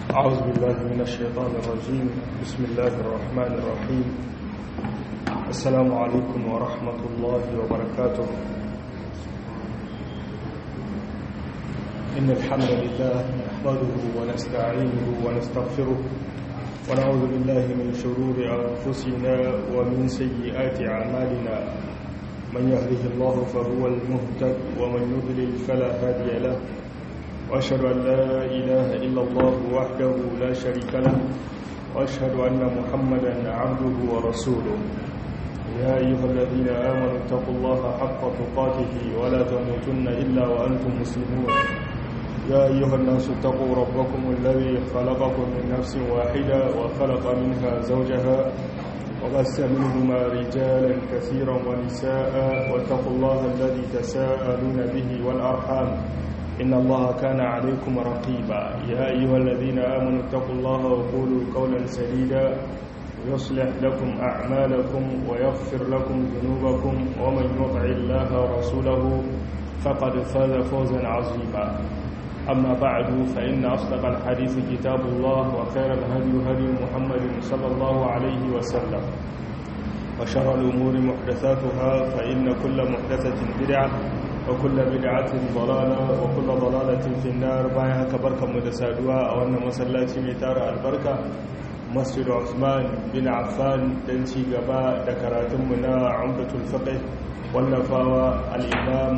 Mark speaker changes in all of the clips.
Speaker 1: أعوذ بالله من الشيطان الرجيم بسم الله الرحمن الرحيم السلام عليكم ورحمة الله وبركاته إن الحمد لله نحمده ونستعينه ونستغفره ونعوذ بالله من شرور أنفسنا ومن سيئات أعمالنا من يهده الله فهو المهتد ومن يضلل فلا هادي له وأشهد أن لا إله إلا الله وحده لا شريك له وأشهد أن محمدا عبده ورسوله يا أيها الذين آمنوا اتقوا الله حق تقاته ولا تموتن إلا وأنتم مسلمون يا أيها الناس اتقوا ربكم الذي خلقكم من نفس واحدة وخلق منها زوجها وبث منهما رجالا كثيرا ونساء واتقوا الله الذي تساءلون به والأرحام إن الله كان عليكم رقيبا يا أيها الذين آمنوا اتقوا الله وقولوا قولا سديدا يصلح لكم أعمالكم ويغفر لكم ذنوبكم ومن يطع الله ورسوله فقد فاز فوزا عظيما أما بعد فإن أصدق الحديث كتاب الله وخير الهدي هدي محمد صلى الله عليه وسلم وشر الأمور محدثاتها فإن كل محدثة بدعة وكل بدعة ضلالة وكل ضلالة في النار بايها كبركة مدسادوا أو أن مسلاتي ميتار البركة مسجد عثمان بن عفان دنشي قباء دكراتم منا عمدة الفقه والنفاوى الإمام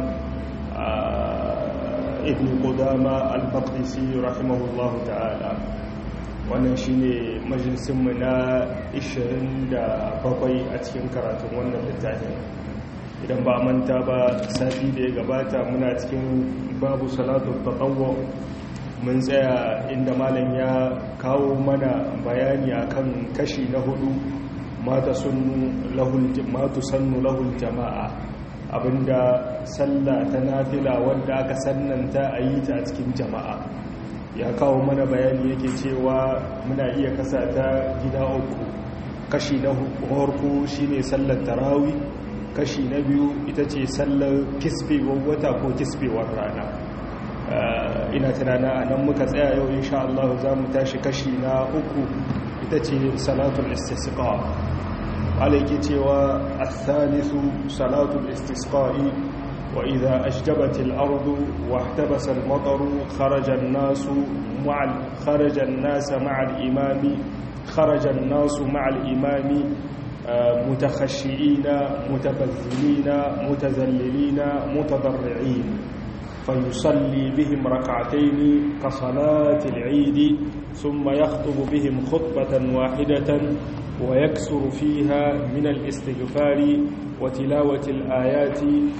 Speaker 1: ابن قدامة المقدسي رحمه الله تعالى wannan shine majalisinmu na 27 a cikin karatun wannan littafin idan ba manta ba sati da ya gabata muna cikin babu salatu tatawwa mun tsaya inda malam ya kawo mana bayani akan kashi na hudu mata sunnu lahul matu sannu lahul jama'a abinda sallah ta nafila wanda aka sannanta a yi ta a cikin jama'a ya kawo mana bayani yake cewa muna iya kasa ta gida uku kashi na farko shine sallar tarawih kashi na biyu ita ce sallar kisbewar wata ko kisbewar rana ina tunana a nan muka tsaya yau insha Allah za mu tashi kashi na uku ita ce salatul istisqa alaiki cewa athalithu salatul istisqa'i wa idha ashjabat al-ardu wa ihtabasa al-mataru kharaja an-nas ma'a kharaja an-nas ma'a al-imami kharaja an-nas ma'a al-imami متخشئين متبذلين متذللين متضرعين فيصلي بهم ركعتين كصلاة العيد ثم يخطب بهم خطبة واحدة ويكسر فيها من الاستغفار وتلاوة الآيات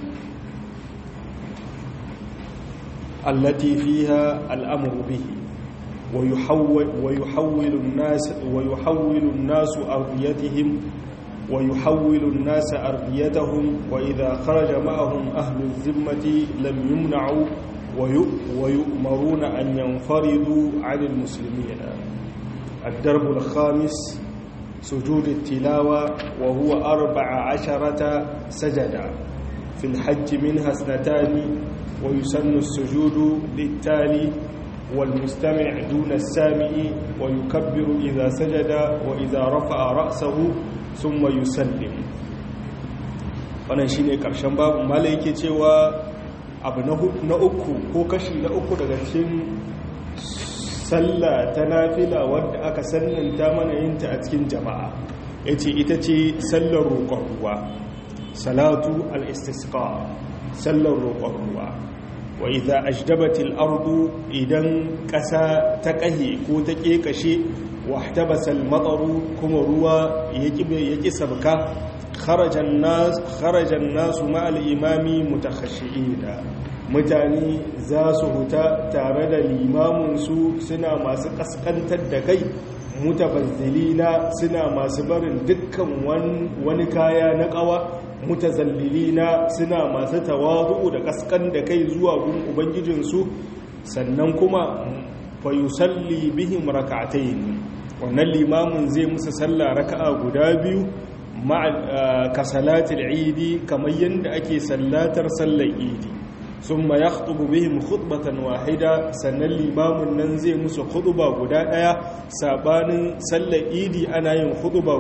Speaker 1: التي فيها الأمر به ويحول, ويحول الناس ويحول الناس أرضيتهم ويحول الناس أرضيتهم وإذا خرج معهم أهل الذمة لم يمنعوا ويؤمرون أن ينفردوا عن المسلمين الدرب الخامس سجود التلاوة وهو أربع عشرة سجدا في الحج منها اثنتان ويسن السجود للتالي والمستمع دون السامع ويكبر إذا سجد وإذا رفع رأسه sun mayu sallim wannan shi ne ƙarshen babu mala yake cewa abu na uku ko kashi na uku daga cikin sallah ta nafila wadda aka sannanta mana yinta a cikin jama'a ya ce ita ce sallar roƙon ruwa salatu al-istisqa sallar roƙon ruwa wa idza ajdabatil ardu idan ƙasa ta ƙahe ko ta ƙeƙashe واحتبس المطر كما روا يجي سبكا خرج الناس خرج الناس مع الامام متخشعين mutane za su huta tare da limaminsu suna masu kaskantar da kai mutabazzilina suna masu barin dukkan wani kaya na kawa mutazallilina suna masu tawazu da kaskan da kai zuwa gun ubangijinsu sannan kuma fayusalli bihim raka'atayn wannan limamin zai musu sallah raka'a guda biyu ka salatul idi kamar yadda ake sallatar sallar idi summa yakhtubu bihim khutbatan wahida sannan limamin nan zai musu khutba guda daya sabanin sallar idi ana yin khutba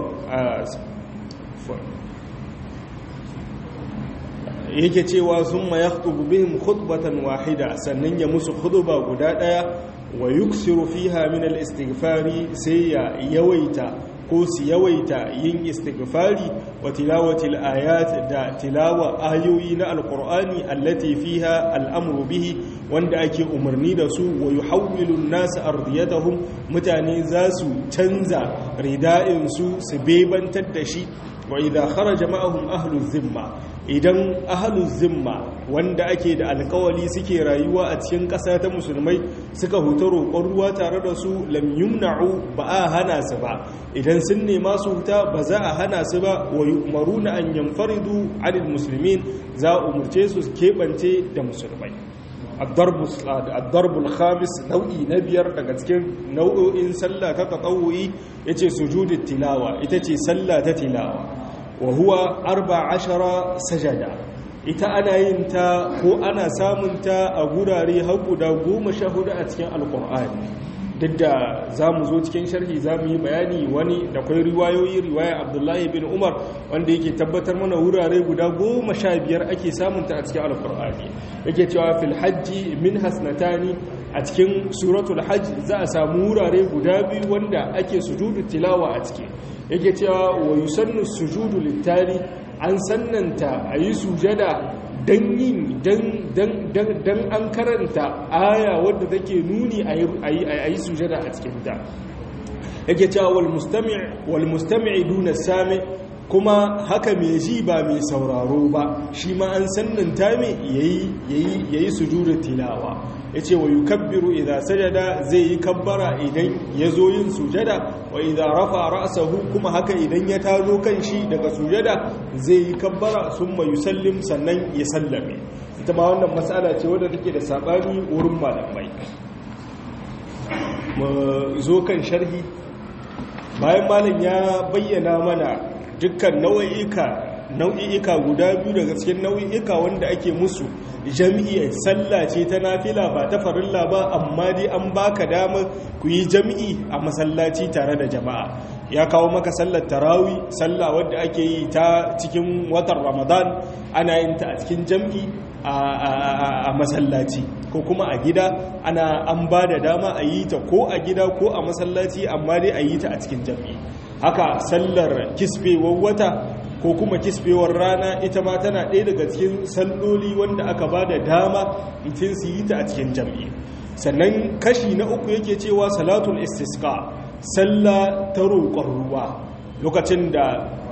Speaker 1: yake cewa summa yakhtubu bihim khutbatan wahida sannan ya musu khutba guda daya wa yuksiru fiha min al-istighfari sai ya yawaita ko su yawaita yin istighfari wa tilawati al-ayat da tilawa ayoyi na alqur'ani allati fiha al-amru bihi wanda ake umarni da su wa yuhawwilu an-nas ardiyatahum mutane za su canza rida'in su su bebantar da shi wa idha kharaja ma'ahum ahlu zimma idan ahalun zimma wanda ake da alkawali suke rayuwa a cikin ƙasa ta musulmai suka huta roƙon ruwa tare da su lam yumna'u ba a hana su ba idan sun nema su huta ba za a hana su ba wa yu'maruna an yanfaridu 'anil muslimin za a umurce su keɓance da musulmai addarbul khamis nau'i na biyar daga cikin nau'o'in sallah ta tatawu'i yace sujudut tilawa ita ce sallah ta tilawa wa huwa arba ashara sajada ita ana yin ta ko ana samun ta a gurare har guda goma sha hudu a cikin alkur'ani duk da za mu zo cikin sharhi za mu yi bayani wani da kwai riwayoyi riwaya abdullahi bin umar wanda yake tabbatar mana wurare guda goma sha biyar ake samun ta a cikin alkur'ani yake cewa fil hajji min hasnatani a cikin suratul hajj za a samu wurare guda biyu wanda ake sujudu tilawa a ciki yake cewa wa yusannu sujudu littali an sannanta a yi sujada don yin don an karanta aya wadda take nuni a yi sujada a cikinta yake cewa wal mustami' duna sami kuma haka mai ji ba mai sauraro ba shi ma an sannanta mai yayi sujudu tilawa ya ce wa yukabbiru idan sajada zai yi kabbara idan ya zo yin sujada wa idan rafa ra'sahu kuma haka idan ya tazo kan shi daga sujada zai yi kabbara summa yusallim sannan ya sallame ita ma wannan matsala ce wadda take da sabani wurin malamai mu zo kan sharhi bayan malam ya bayyana mana dukkan nau'ika nau'i'ika guda biyu daga cikin nau'i'ika wanda ake musu jami'i sallah ce ta nafila ba ta farilla ba amma dai an baka dama ku yi jami'i a masallaci tare da jama'a ya kawo maka sallar tarawi sallah wadda ake yi ta cikin watan ramadan ana yin ta a cikin jami'i a masallaci ko kuma a gida ana an ba da dama a yi ta ko a gida ko a masallaci amma dai a yi ta a cikin jami'i haka sallar kisbewar wata ko kuma kisbewar rana ita ma tana ɗaya daga cikin salloli wanda aka ba da dama mutum su yi ta a cikin jam'i sannan kashi na uku yake cewa salatul istisqa sallah ta roƙon ruwa lokacin da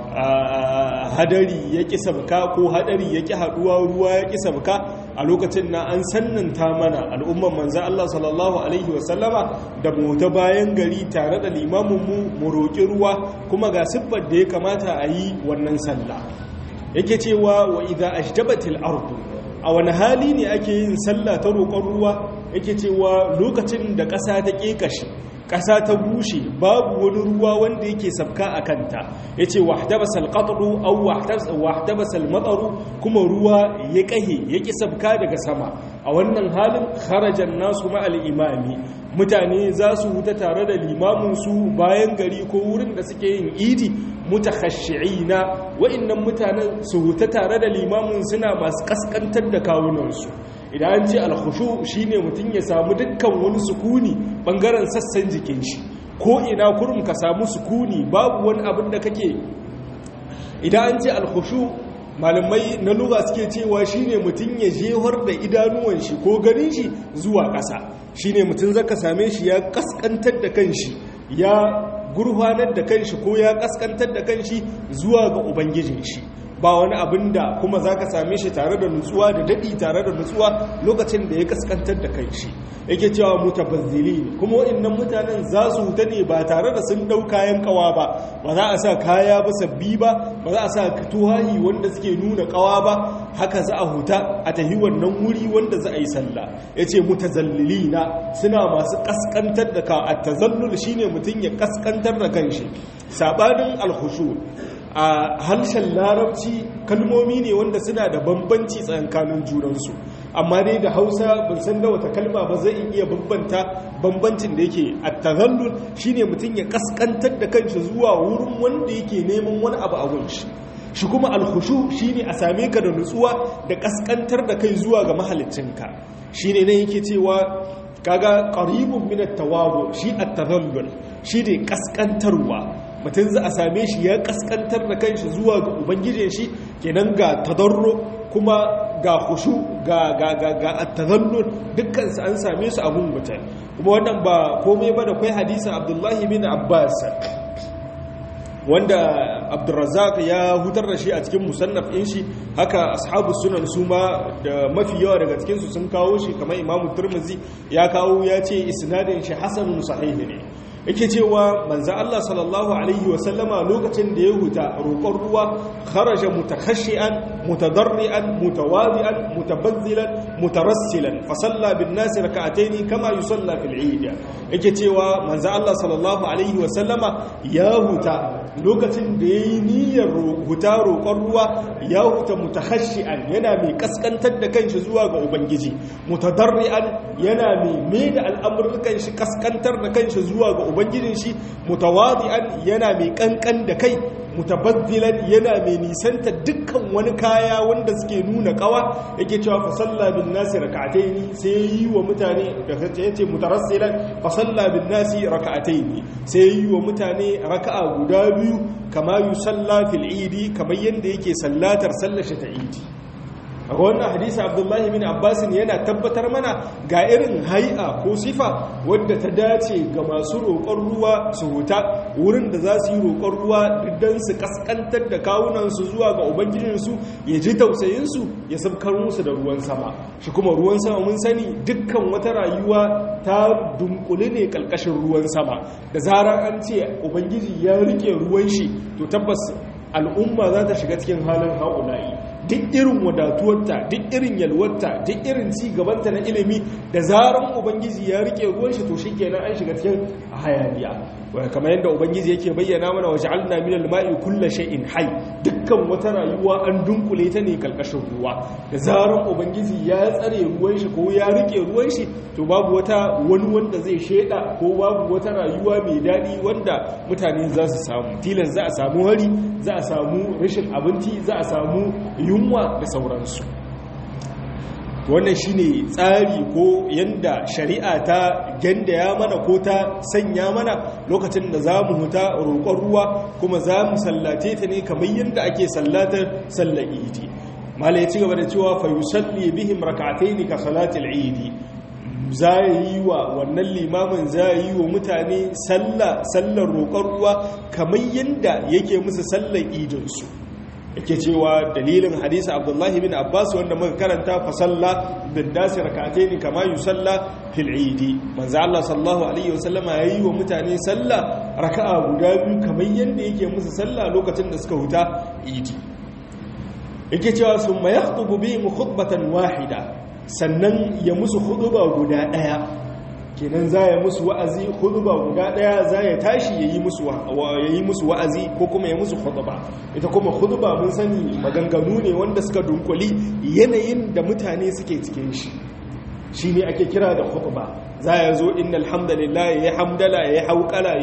Speaker 1: hadari ya ƙi sabka ko hadari ya ƙi haɗuwa ruwa ya ƙi sabka a lokacin na an sannanta mana al'umman manzan Allah sallallahu Alaihi wasallama da mota bayan gari tare da limaminmu mu roƙi ruwa kuma ga siffar da ya kamata a yi wannan sallah yake cewa wa idha ashjabatil ardu a wani hali ne ake yin sallah ta roƙon ruwa yake cewa lokacin da ƙasa ta ƙeƙashe ƙasa ta bushe babu wani ruwa wanda yake sabka a kanta ya ce wahtabasal qatru aw wahtabasal mataru kuma ruwa ya ƙahe ya ƙi sabka daga sama a wannan halin kharajan nasu ma'al imami mutane za su huta tare da limamin su bayan gari ko wurin da suke yin idi mutakhashshi'ina wa'annan mutanen su huta tare da limamin suna masu kaskantar da kawunansu idan an ce alkhushu shine mutum ya samu dukkan wani sukuni bangaren sassan jikin shi ko ina kurum ka samu sukuni babu wani abin da kake idan an ce alkhushu malamai na lugha suke cewa shine mutum ya jehar da idanuwan shi ko ganin shi zuwa ƙasa shine mutum zaka same shi ya kaskantar da kanshi ya gurfanar da kanshi ko ya kaskantar da kanshi zuwa ga ubangijin shi ba wani abin da kuma za ka same shi tare da nutsuwa da daɗi tare da nutsuwa lokacin da ya kaskantar da kanshi yake cewa mutabazzili kuma waɗannan mutanen za su huta ne ba tare da sun ɗau kayan kawa ba ba za a sa kaya ba sabbi ba ba za a sa tuhahi wanda suke nuna kawa ba haka za a huta a tahi wannan wuri wanda za a yi sallah ya ce mutazallilina suna masu kaskantar da ka a tazallul shine mutum ya kaskantar da kanshi sabanin alhushu a harshen larabci kalmomi ne wanda suna da bambanci tsakankanin junansu amma dai da hausa ban san da wata kalma ba zai iya bambanta bambancin da yake at-tazallul shine mutum ya kaskantar da kanshi zuwa wurin wanda yake neman wani abu a gunshi shi kuma alkhushu shine a same ka da nutsuwa da kaskantar da kai zuwa ga mahaliccinka shine ne yake cewa kaga qaribun min at-tawadu shi at-tadhallul shi ne kaskantarwa mutum za a same shi ya kaskantar da kanshi zuwa ga ubangijin shi kenan ga tadarru kuma ga khushu ga ga ga ga at-tadhallul dukkan su an same su abun mutum kuma wannan ba komai ba da kai hadisin Abdullahi bin Abbas wanda abdurrazzaq ya hutar da shi a cikin musannaf ɗin shi haka ashabu sunan su ma da mafi yawa daga cikinsu sun kawo shi kamar imamu turmuzi ya kawo ya ce isnadin shi hasanun sahihi ne yake cewa manzo Allah sallallahu alaihi wa sallama lokacin da ya huta roƙon ruwa kharaja mutakhashian mutadarrian mutawadi'an mutabazzilan mutarassilan fa salla bin nas rak'atayn kama yusalla fil eid yake cewa manzo Allah sallallahu alaihi wa sallama ya huta lokacin da yayi niyyar huta roƙon ruwa ya huta mutakhashian yana mai kaskantar da kanshi zuwa ga ubangiji mutadarrian yana mai mai da al'amuran shi kaskantar da kanshi zuwa ga ubangijin shi mutawadi'an yana mai kankan da kai mutabazzilan yana mai nisanta dukkan wani kaya wanda suke nuna kawa yake cewa fa salla bin nasi rak'ataini sai yi wa mutane da yace mutarassilan fa salla bin nasi rak'ataini sai yi wa mutane raka'a guda biyu kama yusalla fil idi kamar yanda yake sallatar sallar ta idi a wannan hadisi abdullahi bin abbasin yana tabbatar mana ga irin hai'a ko sifa wadda ta dace ga masu roƙon ruwa su huta wurin da za su yi roƙon ruwa don su kaskantar da kawunansu zuwa ga ubangijinsu ya ji tausayinsu ya sabkar musu da ruwan sama shi kuma ruwan sama mun sani dukkan wata rayuwa ta dunkule ne ƙalƙashin ruwan sama da zarar an ce ubangiji ya rike ruwan shi to tabbas al'umma za ta shiga cikin halin haƙula'i duk irin wadatuwarta duk irin yalwarta duk irin ci gabanta na ilimi da zaran ubangiji ya rike ruwan shi to shikenan an shiga cikin hayaniya kamar yadda ubangiji yake bayyana mana wa ja'alna min al-ma'i kulli shay'in hayy dukkan wata rayuwa an dunkule ta ne kalkashin ruwa da zaran ubangiji ya tsare ruwan shi ko ya rike ruwan shi to babu wata wani wanda zai sheda ko babu wata rayuwa mai dadi wanda mutane za su samu tilan za a samu hari za a samu rashin abinci za a samu yunwa da sauransu wannan shine tsari ko yanda shari'a ta gandaya mana ko ta sanya mana lokacin da za mu huta roƙon ruwa kuma za mu sallate ta ne kamar yadda ake sallatar sallar idi mala ya ci gaba da cewa fa yusalli bihim rak'atayn ka salatil idi za yi wa wannan limamin za yi wa mutane sallar roƙon ruwa kamar yadda yake musu sallar idinsu yake cewa dalilin hadisi abdullahi bin abbas wanda muka karanta fa salla bin dasi rak'atayn kama yusalla fil idi manzo Allah sallallahu alaihi wasallam yayi wa mutane salla raka'a guda biyu kamar yanda yake musu salla lokacin da suka huta idi yake cewa summa yakhutubu bihim khutbatan wahida sannan ya musu khutba guda daya kenan za ya musu wa'azi huduba guda daya za ya tashi ya yi musu wa'azi ko kuma ya musu huduba ita kuma huduba mun sani maganganu ne wanda suka dunkuli yanayin da mutane suke cikin shi shi ne ake kira da huduba za ya zo inna alhamdulillah ya yi hamdala ya yi haukala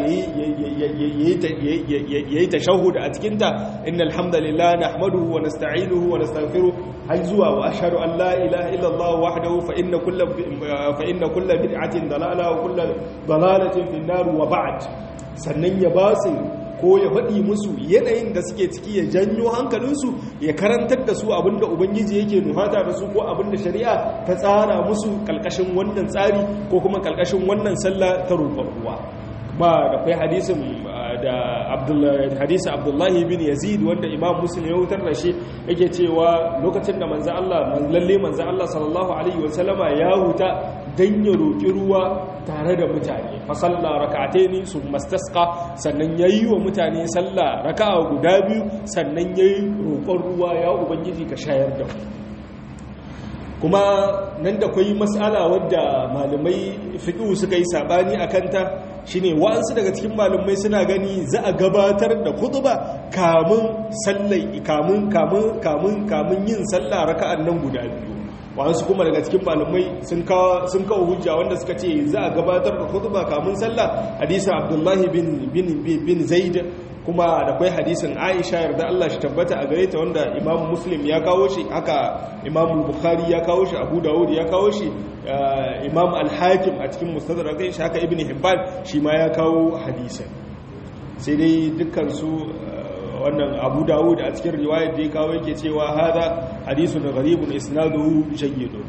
Speaker 1: ya yi tashahuda a cikinta inna alhamdulillah na ahmaduhu wa nasta'inuhu wa nastaghfiruh har zuwa wa ashhadu an la ilaha illallah wahdahu fa inna kulla fa inna kulla bid'atin dalala wa kulla dalalatin fi nar wa ba'd sannan ya ba su ko ya faɗi musu yanayin da suke ciki ya janyo hankalinsu ya karantar da su abinda ubangiji yake nufata da su ko abinda shari'a ta tsara musu kalkashin wannan tsari ko kuma kalkashin wannan sallah ta roƙon ruwa ba da kai hadisin da hadisi abdullahi bin yazid wanda imam muslim ya wutar da shi yake cewa lokacin da manzo Allah lalle manzo Allah sallallahu alaihi wasallama ya huta dan ya roki ruwa tare da mutane fa salla rak'ataini summa istasqa sannan yayi wa mutane salla raka'a guda biyu sannan yayi roƙon ruwa ya ubangiji ka shayar da mu kuma nan da kwai mas'ala wadda malamai fiqh suka yi sabani akan ta shine wa'ansu daga cikin malamai suna gani za a gabatar da khutba kamun sallai kamun kamun kamun kamun yin sallah raka'an nan guda biyu wasu kuma daga cikin malamai sun kawo hujja wanda suka ce za a gabatar da khutba kamun sallah hadisin abdullahi bin zaid kuma da kwai hadisin aisha yarda Allah shi tabbata a gare ta wanda imam muslim ya kawo shi haka imam bukhari ya kawo shi abu dawud ya kawo shi imam al-hakim a cikin mustadrak shi haka ibn hibban shi ma ya kawo hadisin sai dai dukkan su wannan abu dawud a cikin riwayar da ya kawo yake cewa hada hadisun gharibun isnaduhu jayyidun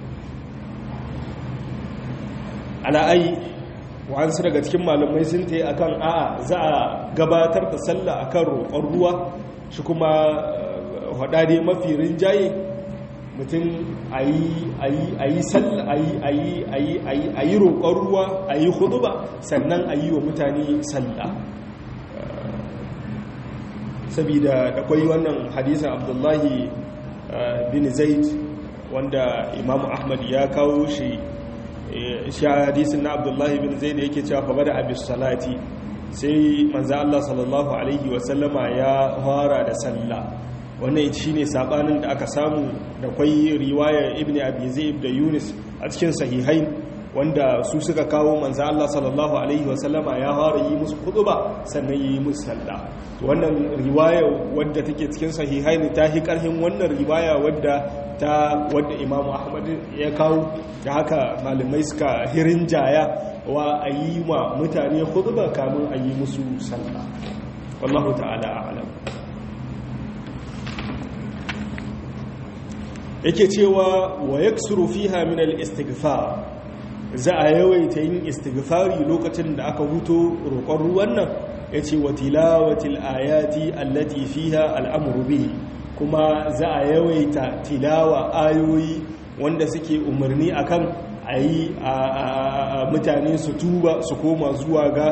Speaker 1: ala ai wa'ansu daga cikin malamai sun ta yi a kan a'a za a gabatar da sallah a kan roƙon ruwa shi kuma haɗaɗe mafi rinjaye mutum a yi roƙon ruwa a yi hudu ba sannan a yi wa mutane sallah sabida da kwai wannan hadisan abdullahi bin zaid wanda imamu ahmad ya kawo shi shi hadisin na abdullahi bin zaid yake cewa fa bada abis salati sai manzo Allah sallallahu alaihi wasallama ya fara da sallah wannan shine sabanin da aka samu da kwai riwaya ibn abi zaid da yunus a cikin sahihain wanda su suka kawo manzo Allah sallallahu alaihi wasallama ya fara yi musu khutba sannan yi musu sallah wannan riwaya wadda take cikin sahihain ta hi karhin wannan riwaya wadda ta wadda Imam Ahmad ya kawo da haka malamai suka hirin jaya wa ayi ma mutane khutba kamun ayi musu sallah wallahu ta'ala a'lam yake cewa wa yaksuru fiha min al-istighfar za a yawaita yin istighfari lokacin da aka huto roƙon ruwan nan ya ce wa tilawatil ayati allati fiha al'amuru bihi kuma za a yawaita tilawa ayoyi wanda suke umarni akan a yi mutane su tuba su koma zuwa ga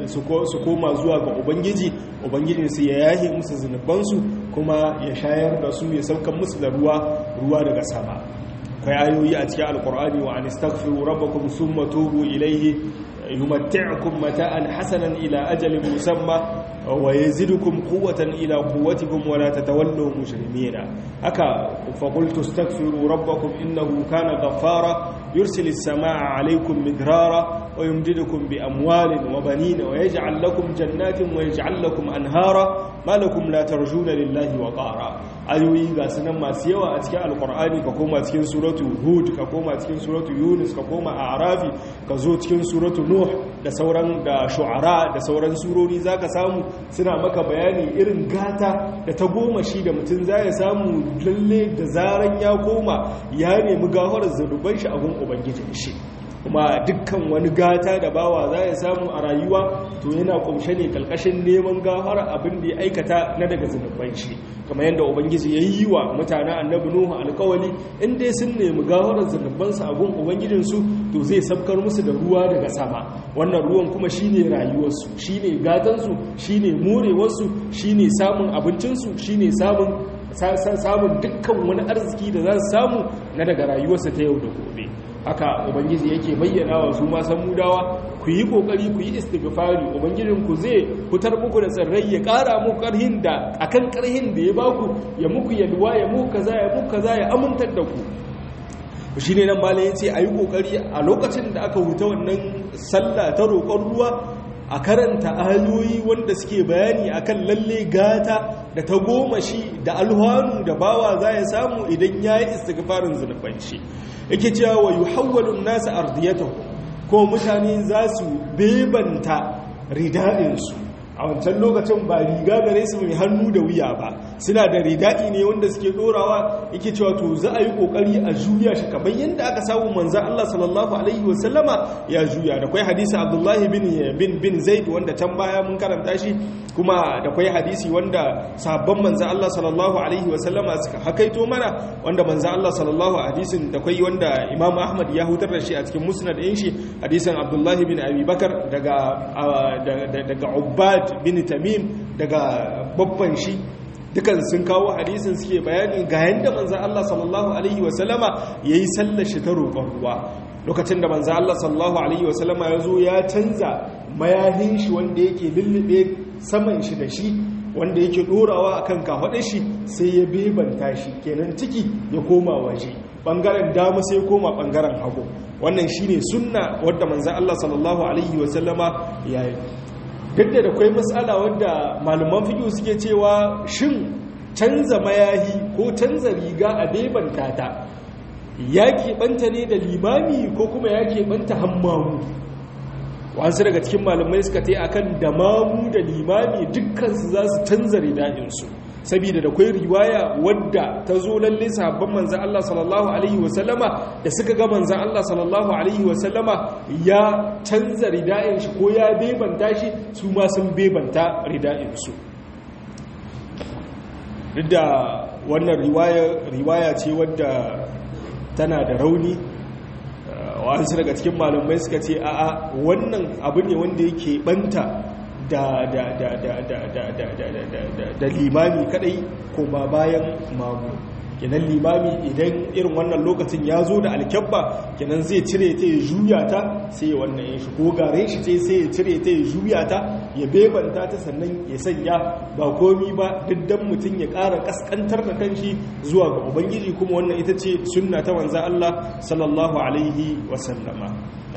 Speaker 1: su koma zuwa ga ubangiji ubangijinsu ya yahe musu zunubansu kuma ya shayar da su ya saukan musu da ruwa ruwa daga sama akwai ayoyi a cikin alkur'ani wa anistaghfiru rabbakum thumma tubu ilayhi yumatti'ukum mata'an hasanan ila ajalin musamma wa yazidukum quwwatan ila quwwatikum wa la tatawallaw mujrimina haka fa qultu astaghfiru rabbakum innahu kana ghaffara yursilu as-samaa'a 'alaykum midrara wa yumdidukum bi amwalin wa banina wa yaj'al lakum jannatin wa yaj'al lakum anhara ma lakum la tarjuna lillahi wa qara ayoyi ga sunan masu yawa a cikin alqur'ani ka koma cikin suratu hud ka koma cikin suratu yunus ka koma a'rafi ka zo cikin suratu nuh da sauran da shu'ara da sauran surori zaka samu suna maka bayani irin gata da ta goma shi da mutum za ya samu lalle da zaran ya koma ya nemi gafarar zanuban shi a gun ubangijin shi kuma dukkan wani gata da bawa za ya samu a rayuwa to yana kumshe ne kalkashin neman gafara abin da ya aikata na daga zunuban shi kamar yadda ubangiji ya yi wa mutanen annabi nuhu alkawali in dai sun nemi gafarar zunubansu a gun ubangijinsu to zai sabkar musu da ruwa daga sama wannan ruwan kuma shine rayuwarsu shine gatansu shine morewarsu shine samun abincinsu shine samun samun dukkan wani arziki da za su samu na daga rayuwarsa ta yau da gobe haka ubangiji yake bayyana wa su ma san mudawa ku yi kokari ku yi istighfari ubangijin ku zai fitar muku da tsirrai ya kara muku karhin da akan karhin da ya baku ya muku yalwa ya muku kaza ya muku kaza ya amintar da ku shine nan malai yace ayi kokari a lokacin da aka huta wannan sallah ta roƙon ruwa a karanta ayoyi wanda suke bayani akan lalle gata da ta goma shi da alhanu da bawa za ya samu idan ya yi istighfarin zunubanci yake cewa wa yuhawwalu nasu ardiyatahu ko mutane za su bebanta rida'insu a wancan lokacin ba riga gare su mai hannu da wuya ba suna da rida'i ne wanda suke dorawa yake cewa to za a yi kokari a juya shi kamar yadda aka samu manzan Allah sallallahu alaihi wasallama ya juya da kwai hadisi Abdullahi bin bin bin Zaid wanda can baya mun karanta shi kuma da kwai hadisi wanda sabon manzan Allah sallallahu alaihi wasallama suka hakaito mana wanda manzan Allah sallallahu hadisin da kwai wanda Imam Ahmad ya hutar da shi a cikin musnad ɗin shi hadisin Abdullahi bin Abi Bakar daga daga Ubbad bin Tamim daga babban shi dukan sun kawo hadisin suke bayani ga yadda manzan Allah sallallahu Alaihi wasallama ya yi sallashi ta roƙon ruwa lokacin da manzan Allah sallallahu Alaihi wasallama ya zo ya canza mayahin shi wanda yake lullube saman shi da shi wanda yake ɗorawa a kan kafaɗe shi sai ya bebanta shi kenan ciki ya koma waje bangaren dama sai koma bangaren hagu wannan shine sunna wadda manzon Allah sallallahu alaihi wasallama yayi duk da akwai matsala wadda malaman fiqh suke cewa shin canza mayahi ko canza riga a bebanta ta ya keɓanta ne da limami ko kuma ya keɓanta hammamu wasu daga cikin malamai suka ta yi akan da mamu da limami dukkansu za su canza rida'insu saboda da kwai riwaya wadda ta zo lalle sahabban manzan Allah sallallahu alaihi wasallama da suka ga manzan Allah sallallahu alaihi wasallama ya canza rida'in shi ko ya bebanta shi su ma sun bebanta rida'insu duk da wannan riwaya ce wadda tana da rauni wasu daga cikin malamai suka ce a'a wannan abu ne wanda yake banta da da da da da da da da da da da limami kadai kuma bayan mamu kenan limami idan irin wannan lokacin ya zo da alkyabba kenan zai cire ta ya juya ta sai wannan ya shi ko gare shi ce sai ya cire ta ya juya ta ya bebanta ta sannan ya sanya ba komi ba diddan mutum ya ƙara ƙasƙantar da kanshi zuwa ga ubangiji kuma wannan ita ce sunna ta wanzan Allah sallallahu alaihi wasallama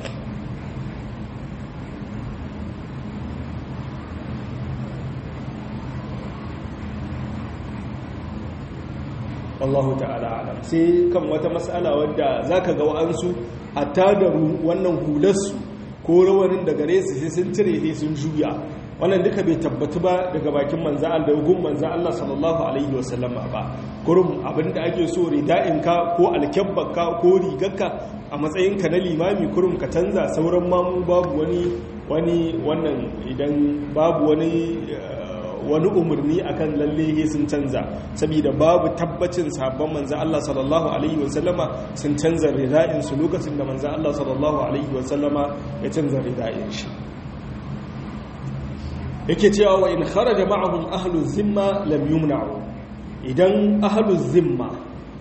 Speaker 1: wallahu ta'ala alam sai kan wata mas'ala wadda zaka ga wa'ansu hatta da wannan hularsu ko rawanin da gare su sai sun cire sai sun juya wannan duka bai tabbatu ba daga bakin manzo Allah da gun manzo Allah sallallahu alaihi wasallam ba kurum abinda ake so rida'in ka ko alkyabbaka ko rigarka a matsayin ka na limami kurum ka canza sauran mamu babu wani wani wannan idan babu wani wani umarni akan lalle sun canza saboda babu tabbacin sabon manzo Allah sallallahu alaihi wasallama sun canza rida'in su lokacin da manzo Allah sallallahu alaihi wasallama ya canza rida'in shi yake cewa wa in kharaja ma'ahum ahlu zimma lam yumna'u idan ahlu zimma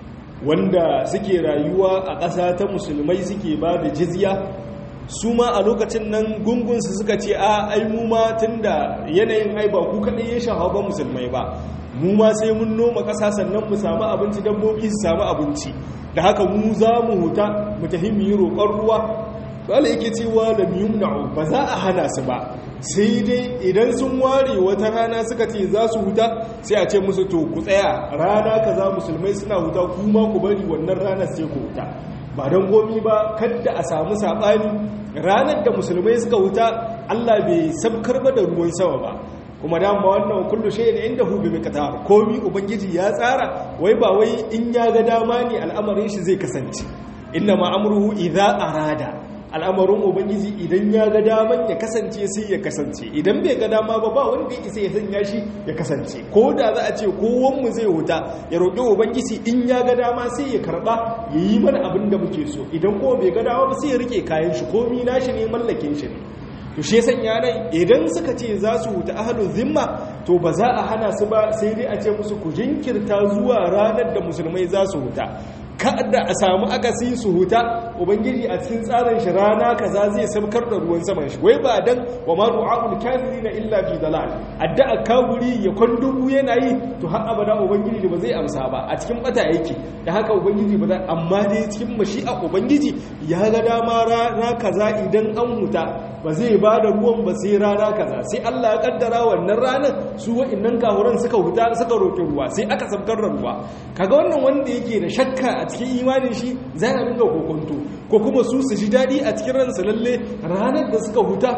Speaker 1: wanda suke rayuwa a ƙasa ta musulmai suke ba da jizya su ma a lokacin nan gungunsu suka ce a ai mu ma tun da yanayin ai ba ku kaɗai ya shaha ba musulmai ba mu ma sai mun noma ƙasa sannan mu samu abinci dabbobi su samu abinci da haka mu za mu huta mu tafi mu yi roƙon ruwa wala yake cewa lam yumna'u ba za a hana su ba sai dai idan sun ware wata rana suka ce za su huta sai a ce musu to ku tsaya rana kaza musulmai suna huta kuma ku bari wannan ranar sai ku huta ba don gomi ba kadda a samu saɓani ranar da musulmai suka huta Allah bai sabkar ba da ruwan sama ba kuma dama wannan kullu shayin inda hu bi miqtar komi ubangiji ya tsara wai ba wai in ya ga dama ne al'amarin shi zai kasance inna ma amruhu idza arada al'amarin ubangiji idan ya ga daman ya kasance sai ya kasance idan bai ga dama ba ba wanda ya isa ya sanya shi ya kasance ko da za a ce kowanmu zai huta ya roƙi ubangiji in ya ga dama sai ya karɓa ya yi mana abin da muke so idan kuma bai ga dama ba sai ya rike kayan shi komi nashi ne mallakin shi ne to shi sanya nan idan suka ce za su huta ahlul zimma to ba za a hana su ba sai dai a ce musu ku jinkirta zuwa ranar da musulmai za su huta kada a samu akasi su huta ubangiji a cikin tsarin shi rana kaza zai sabkar da ruwan saman shi wai ba dan wa ma du'aul kafirina illa fi dalal addu'a kafiri ya kwandubu yana yi to har abada ubangiji ba zai amsa ba a cikin bata yake da haka ubangiji ba zai amma dai cikin mashi'a ubangiji ya ga dama rana kaza idan an huta ba zai ba da ruwan ba sai rana kaza sai Allah ya kaddara wannan ranar su wa'annan kafuran suka huta suka roƙi ruwa sai aka sabkar da ruwa kaga wannan wanda yake da shakka a cikin imanin shi zai na dinga kokonto ko kuma su su ji daɗi a cikin ransa lalle ranar da suka huta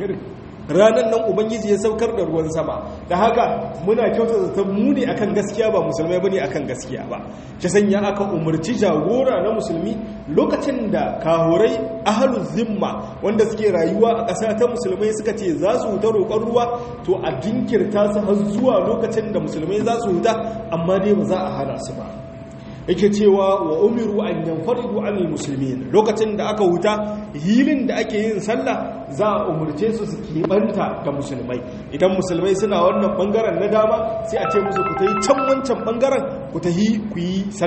Speaker 1: ranar nan ubangiji ya saukar da ruwan sama da haka muna kyauta zaton mu ne akan gaskiya ba musulmai bane akan gaskiya ba shi sanya aka umarci jagora na musulmi lokacin da kahurai ahlul zimma wanda suke rayuwa a ƙasa ta musulmai suka ce za su huta roƙon ruwa to a jinkirta su har zuwa lokacin da musulmai za su huta amma dai ba za a hana su ba yake cewa wa umiru an yanfaridu anil muslimin lokacin da aka huta hilin da ake yin sallah za a umurce su su keɓanta da musulmai idan musulmai suna wannan bangaren na dama sai a ce musu ku ta yi can wancan bangaren ku ta yi ku yi sallah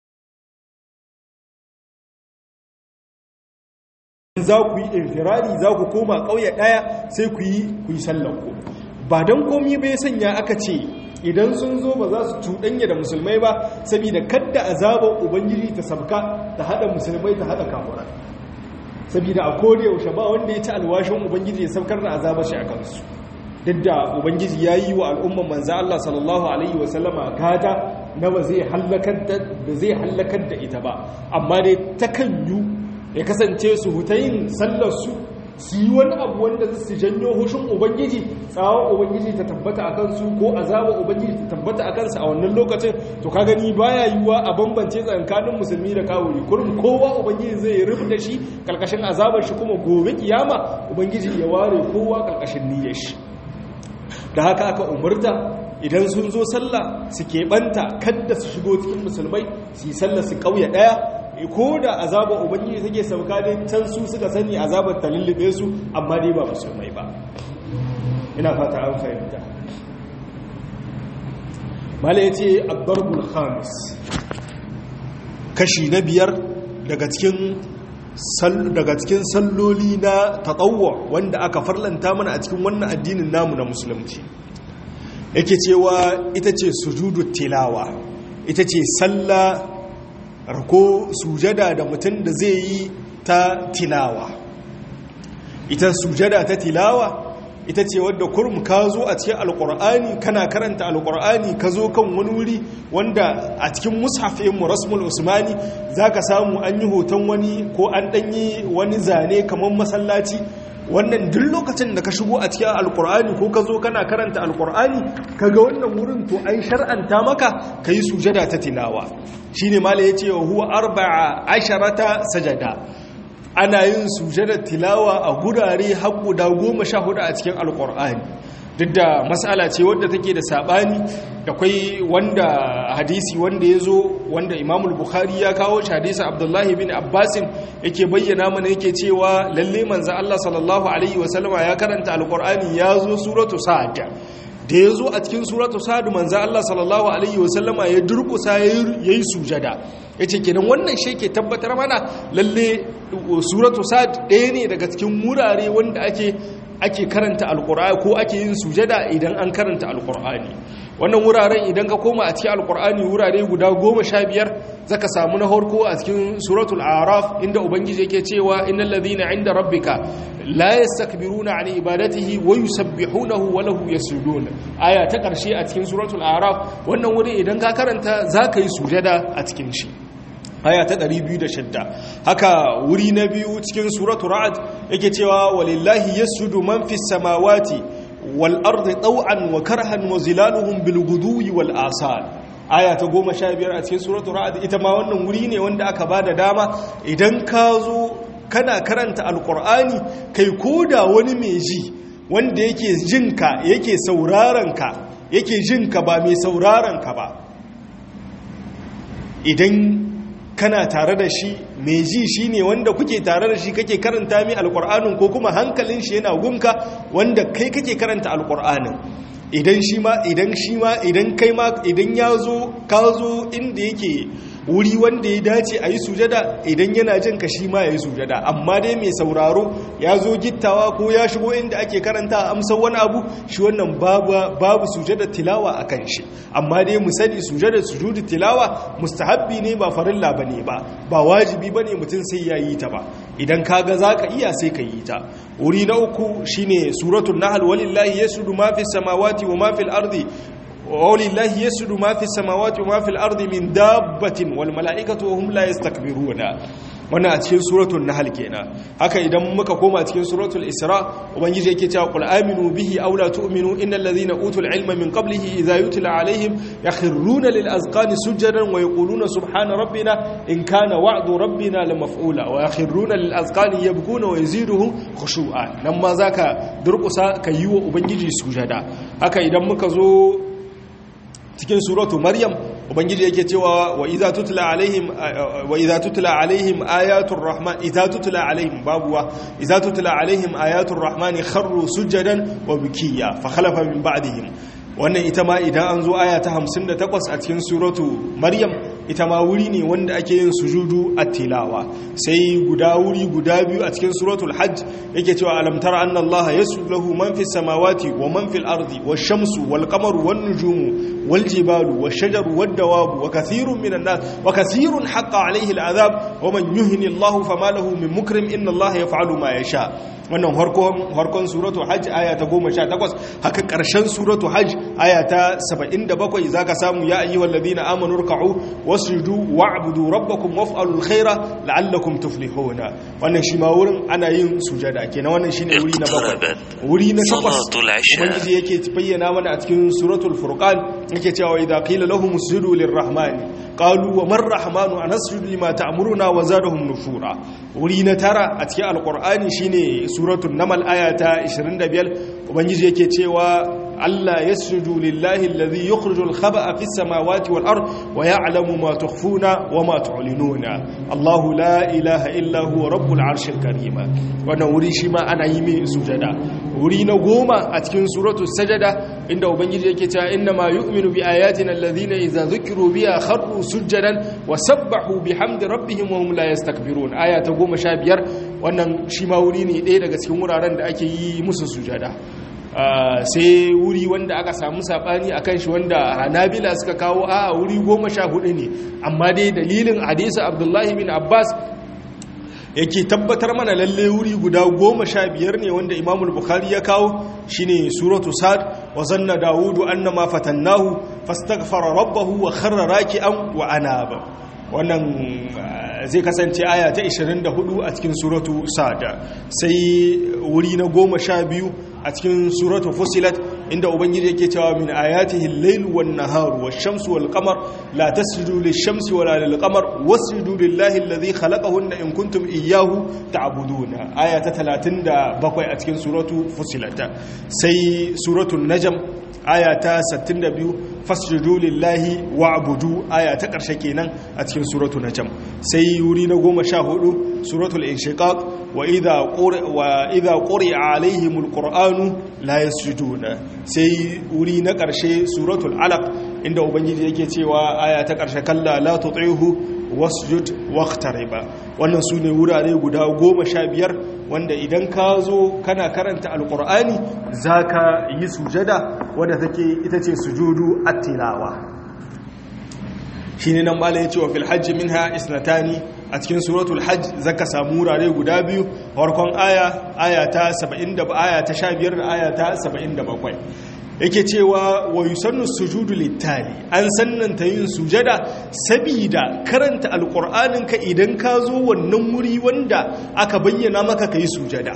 Speaker 1: za ku yi infirari za ku koma ƙauye ɗaya sai ku yi ku yi sallah ku ba don komi bai sanya aka ce idan sun zo ba za su cuɗanya da musulmai ba saboda kadda azabar ubangiji ta sabka ta hada musulmai ta hada kafirai saboda a koda yaushe ba wanda ya ci alwashin ubangiji ya saukar da azabar shi a kansu duk da ubangiji ya yi wa al'umman manzo Allah sallallahu alaihi wasallama gata na ba zai hallakar da ita ba amma dai takan yi ya kasance su hutayin sallar su su yi wani abu wanda su janyo hushin ubangiji tsawon ubangiji ta tabbata a kansu ko azabar ubangiji ta tabbata a kansu a wannan lokacin to ka gani baya yiwuwa a bambance tsakanin musulmi da kawuri kurum kowa ubangiji zai rufe da shi karkashin azabar shi kuma gobe kiyama ubangiji ya ware kowa karkashin niyyar shi da haka aka umarta idan sun zo sallah su keɓanta kadda su shigo cikin musulmai su yi sallah su ƙauye ɗaya ko da azabar ubangiji take sauka dai can su suka sani azabar ta lullube su amma dai ba musulmai ba ina fata an fahimta mala ya ce addarbul khamis kashi na biyar daga cikin daga cikin salloli na taɗauwa wanda aka farlanta mana a cikin wannan addinin namu na musulunci yake cewa ita ce sujudu tilawa ita ce sallah rako sujada da mutum da zai yi ta tilawa ita sujada ta tilawa ita ce wadda kurum ka zo a cikin alkur'ani kana karanta alkur'ani ka zo kan wani wuri wanda a cikin mushafin mu rasmul usmani za ka samu an yi hoton wani ko an ɗanyi wani zane kamar masallaci wannan duk lokacin da ka shigo a cikin alkur'ani ko ka zo kana karanta alkur'ani ka ga wannan wurin to ai shar'anta maka ka yi sujada ta tilawa shi ne mala ya ce wa huwa arba'a asharata sajada ana yin sujada tilawa a gurare har guda goma sha hudu a cikin alkur'ani duk da matsala ce wadda take da sabani da kwai wanda hadisi wanda ya zo wanda imamul bukhari ya kawo shi hadisi abdullahi bin abbasin yake bayyana mana yake cewa lalle manzo Allah sallallahu alaihi wasallama ya karanta alqur'ani ya zo suratu sa'ad da ya zo a cikin suratu sa'ad manzo Allah sallallahu alaihi wasallama ya durkusa yayi sujada yace kenan wannan shi ke tabbatar mana lalle suratu sa'ad ɗaya ne daga cikin wurare wanda ake ake karanta alkur'ani ko ake yin sujada idan an karanta alkur'ani wannan wuraren idan ka koma a cikin alkur'ani wurare guda goma sha biyar zaka samu na harko a cikin suratul araf inda ubangiji yake cewa innal ladhina inda rabbika la yastakbiruna an ibadatihi wa yusabbihunahu wa lahu yasjudun aya ta karshe a cikin suratul araf wannan wuri idan ka karanta zaka yi sujada a cikin shi aya ta 206 haka wuri na biyu cikin suratu ra'ad yake cewa walillahi yasjudu man fis samawati wal ardi taw'an wa karhan wa zilaluhum bil guduwi wal asal aya ta 15 a cikin suratu ra'ad ita ma wannan wuri ne wanda aka bada dama idan ka zo kana karanta alqur'ani kai koda wani mai ji wanda yake jinka yake sauraron ka yake jinka ba mai sauraron ka ba idan kana tare da shi mai ji shi ne wanda kuke tare da shi kake karanta mai alkur'anin ko kuma hankalin shi yana gunka wanda kai kake karanta alkur'anin idan shi ma idan shi ma idan kai ma idan ya zo ka zo inda yake wuri wanda ya dace a yi sujada idan yana jin ka shi ma ya yi sujada amma dai mai sauraro ya zo gittawa ko ya shigo inda ake karanta a amsar wani abu shi wannan babu sujada tilawa a kan shi amma dai mu sani sujada sujudu tilawa mustahabbi ne ba farilla ba ne ba ba wajibi ba ne mutum sai ya yi ta ba idan kaga za ka iya sai ka yi ta wuri na uku shine suratul nahl walillahi yasjudu ma fis samawati wa ma fil ardi ولله يسجد ما في السماوات وما في الأرض من دابة والملائكة وهم لا يستكبرون wannan a cikin suratul nahl kenan haka idan muka koma cikin suratul isra ubangiji yake cewa qul aminu bihi aw la tu'minu innal ladhina utul ilma min qablihi idha yutla alaihim yakhruna lil azqani sujadan wa yaquluna subhana rabbina in kana wa'du rabbina lamaf'ula wa yakhruna lil azqani yabkuna wa yaziduhum khushu'a nan ma zaka durkusa ka yi wa ubangiji sujada haka idan muka zo cikin suratu maryam ubangiji yake cewa wa idza tutla alaihim wa idza tutla alaihim ayatul rahman idza tutla alaihim babuwa idza tutla alaihim ayatul rahman kharru sujadan wa bukiya fa khalafa min ba'dihim wannan ita ma idan an zo aya ta 58 a cikin suratu maryam ita ma wuri ne wanda ake yin sujudu at-tilawa sai guda wuri guda biyu a cikin suratul hajj yake cewa alam tara anna allaha yasjudu lahu man fis samawati wa man fil ardi wash-shamsu wal-qamaru wan-nujumu wal-jibalu wash-shajaru wad-dawabu wa kathirun minan nas wa kathirun haqqa alayhi al-adhab wa man yuhini allahu fama lahu min mukrim inna allaha yaf'alu ma yasha wannan harkon suratu hajj aya ta 18 haka ƙarshen suratu hajj aya ta 77 zaka samu ya ayyuhal ladina amanu ruk'u wasjudu wa'budu rabbakum waf'alul khaira la'allakum tuflihuna wannan shi ma wurin ana yin sujada kenan wannan shine wuri na bakwai wuri na takwas ubangiji yake bayyana mana a cikin suratul furqan yake cewa idza qila lahum usjudu lirrahmani qalu wa man rahmanu anasjudu lima ta'muruna wa zadahum nufura wuri na tara a cikin alqur'ani shine suratul namal aya ta 25 ubangiji yake cewa Allah yasjudu lillahi alladhi yukhrijul khaba'a fis samawati wal ard wa ya'lamu ma tukhfuna wa ma tu'linuna Allahu la ilaha illa huwa rabbul arshil karim wannan wuri shi ma ana yi mai sujada wuri na goma a cikin suratul sajada inda ubangiji yake cewa inna ma yu'minu bi ayatina alladhina idza dhukiru biha kharru sujadan wa sabbahu bihamdi rabbihim wa hum la yastakbirun aya ta 15 wannan shi ma wuri ne ɗaya daga cikin wuraren da ake yi musu sujada sai wuri wanda aka samu sabani akan shi wanda hanabila suka kawo a wuri goma sha hudu ne amma dai dalilin hadisa abdullahi bin abbas yake tabbatar mana lalle wuri guda goma sha biyar ne wanda imamul bukhari ya kawo shine suratu sad wa zanna dawudu annama fatannahu fastaghfara rabbahu wa kharra raki'an wa anaba wannan zai kasance aya ta 24 a cikin suratu sada sai wuri na goma sha biyu a cikin suratu fusilat inda ubangiji yake cewa min ayatihi al-layl wan-nahar wash-shamsu wal-qamar la tasjudu lish-shamsi wala lil-qamar wasjudu lillahi alladhi khalaqahunna in kuntum iyyahu ta'buduna aya ta 37 a cikin suratu fusilat sai suratu najm aya ta 62 fasjudu lillahi wa'budu aya ta karshe kenan a cikin suratu najm sai wuri na 14 suratul inshiqaq wa idha quri wa idha quri'a alaihimul qur'anu la yasjuduna sai wuri na karshe suratul alaq inda ubangiji yake cewa aya ta karshe kalla la tuti'hu wasjud waqtariba wannan sune wurare guda 15 wanda idan ka zo kana karanta alqur'ani zaka yi sujada wadda take ita ce sujudu at-tilawa shine nan malai yace wa fil hajj minha isnatani a cikin suratul hajj zaka samu wurare guda biyu farkon aya aya ta 70 da aya ta 15 da aya ta 77 yake cewa wa yusannu sujudu littali an sannanta yin sujada sabida karanta alqur'anin ka idan ka zo wannan wuri wanda aka bayyana maka kai sujada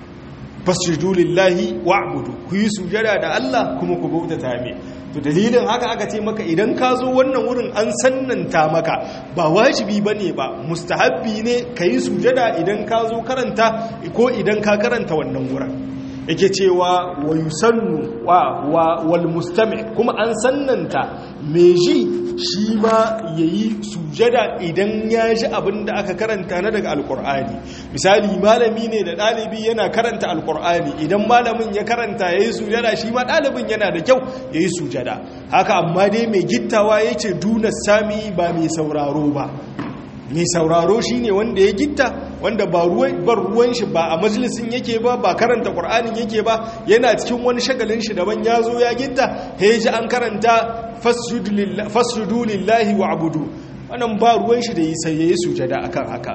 Speaker 1: fasjudu lillahi wa'budu ku yi sujada da Allah kuma ku bautata mai to dalilin haka aka ce maka idan ka zo wannan wurin an sannanta maka ba wajibi bane ba mustahabbi ne ka yi sujada idan ka zo karanta ko idan ka karanta wannan wurin yake cewa wa yusannu wa wal mustami kuma an sannanta me ji shi ma yayi sujada idan ya ji abin da aka karanta na daga alkur'ani misali malami ne da ɗalibi yana karanta alkur'ani idan malamin ya karanta yayi sujada shi ma ɗalibin yana da kyau yayi sujada haka amma dai mai gittawa yace duna sami ba mai sauraro ba mai sauraro shi ne wanda ya gitta wanda ba ruwan shi ba a majalisin yake ba ba karanta ƙwar'anin yake ba yana cikin wani shagalin shi daban ya zo ya gitta ya ji an karanta fasjudu lillahi wa abudu wannan ba ruwan shi da yi sai ya yi sujada akan haka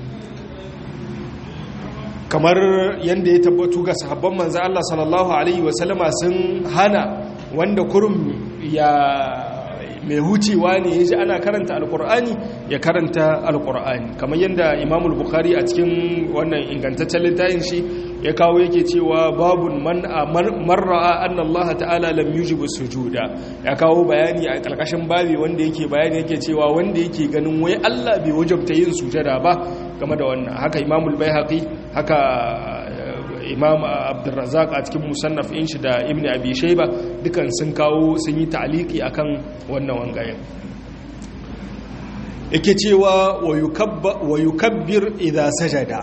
Speaker 1: kamar yadda ya tabbatu ga sahabban manzo Allah sallallahu alaihi wasallama sun hana wanda kurum ya mai hucewa ne ya ji ana karanta alkur'ani ya karanta alkur'ani kamar yadda imamul bukhari a cikin wannan ingantaccen littafin shi ya kawo yake cewa babun man marra'a anna Allah ta'ala lam yujibu sujuda ya kawo bayani a kalkashin babi wanda yake bayani yake cewa wanda yake ganin wai Allah bai wajabta yin sujada ba game da wannan haka imamul baihaqi haka imam abdulrazak a cikin musannaf in shi da ibn abi shaiba dukan sun kawo sun yi ta'aliki akan wannan wangayen yake cewa wa yukabbir idza sajada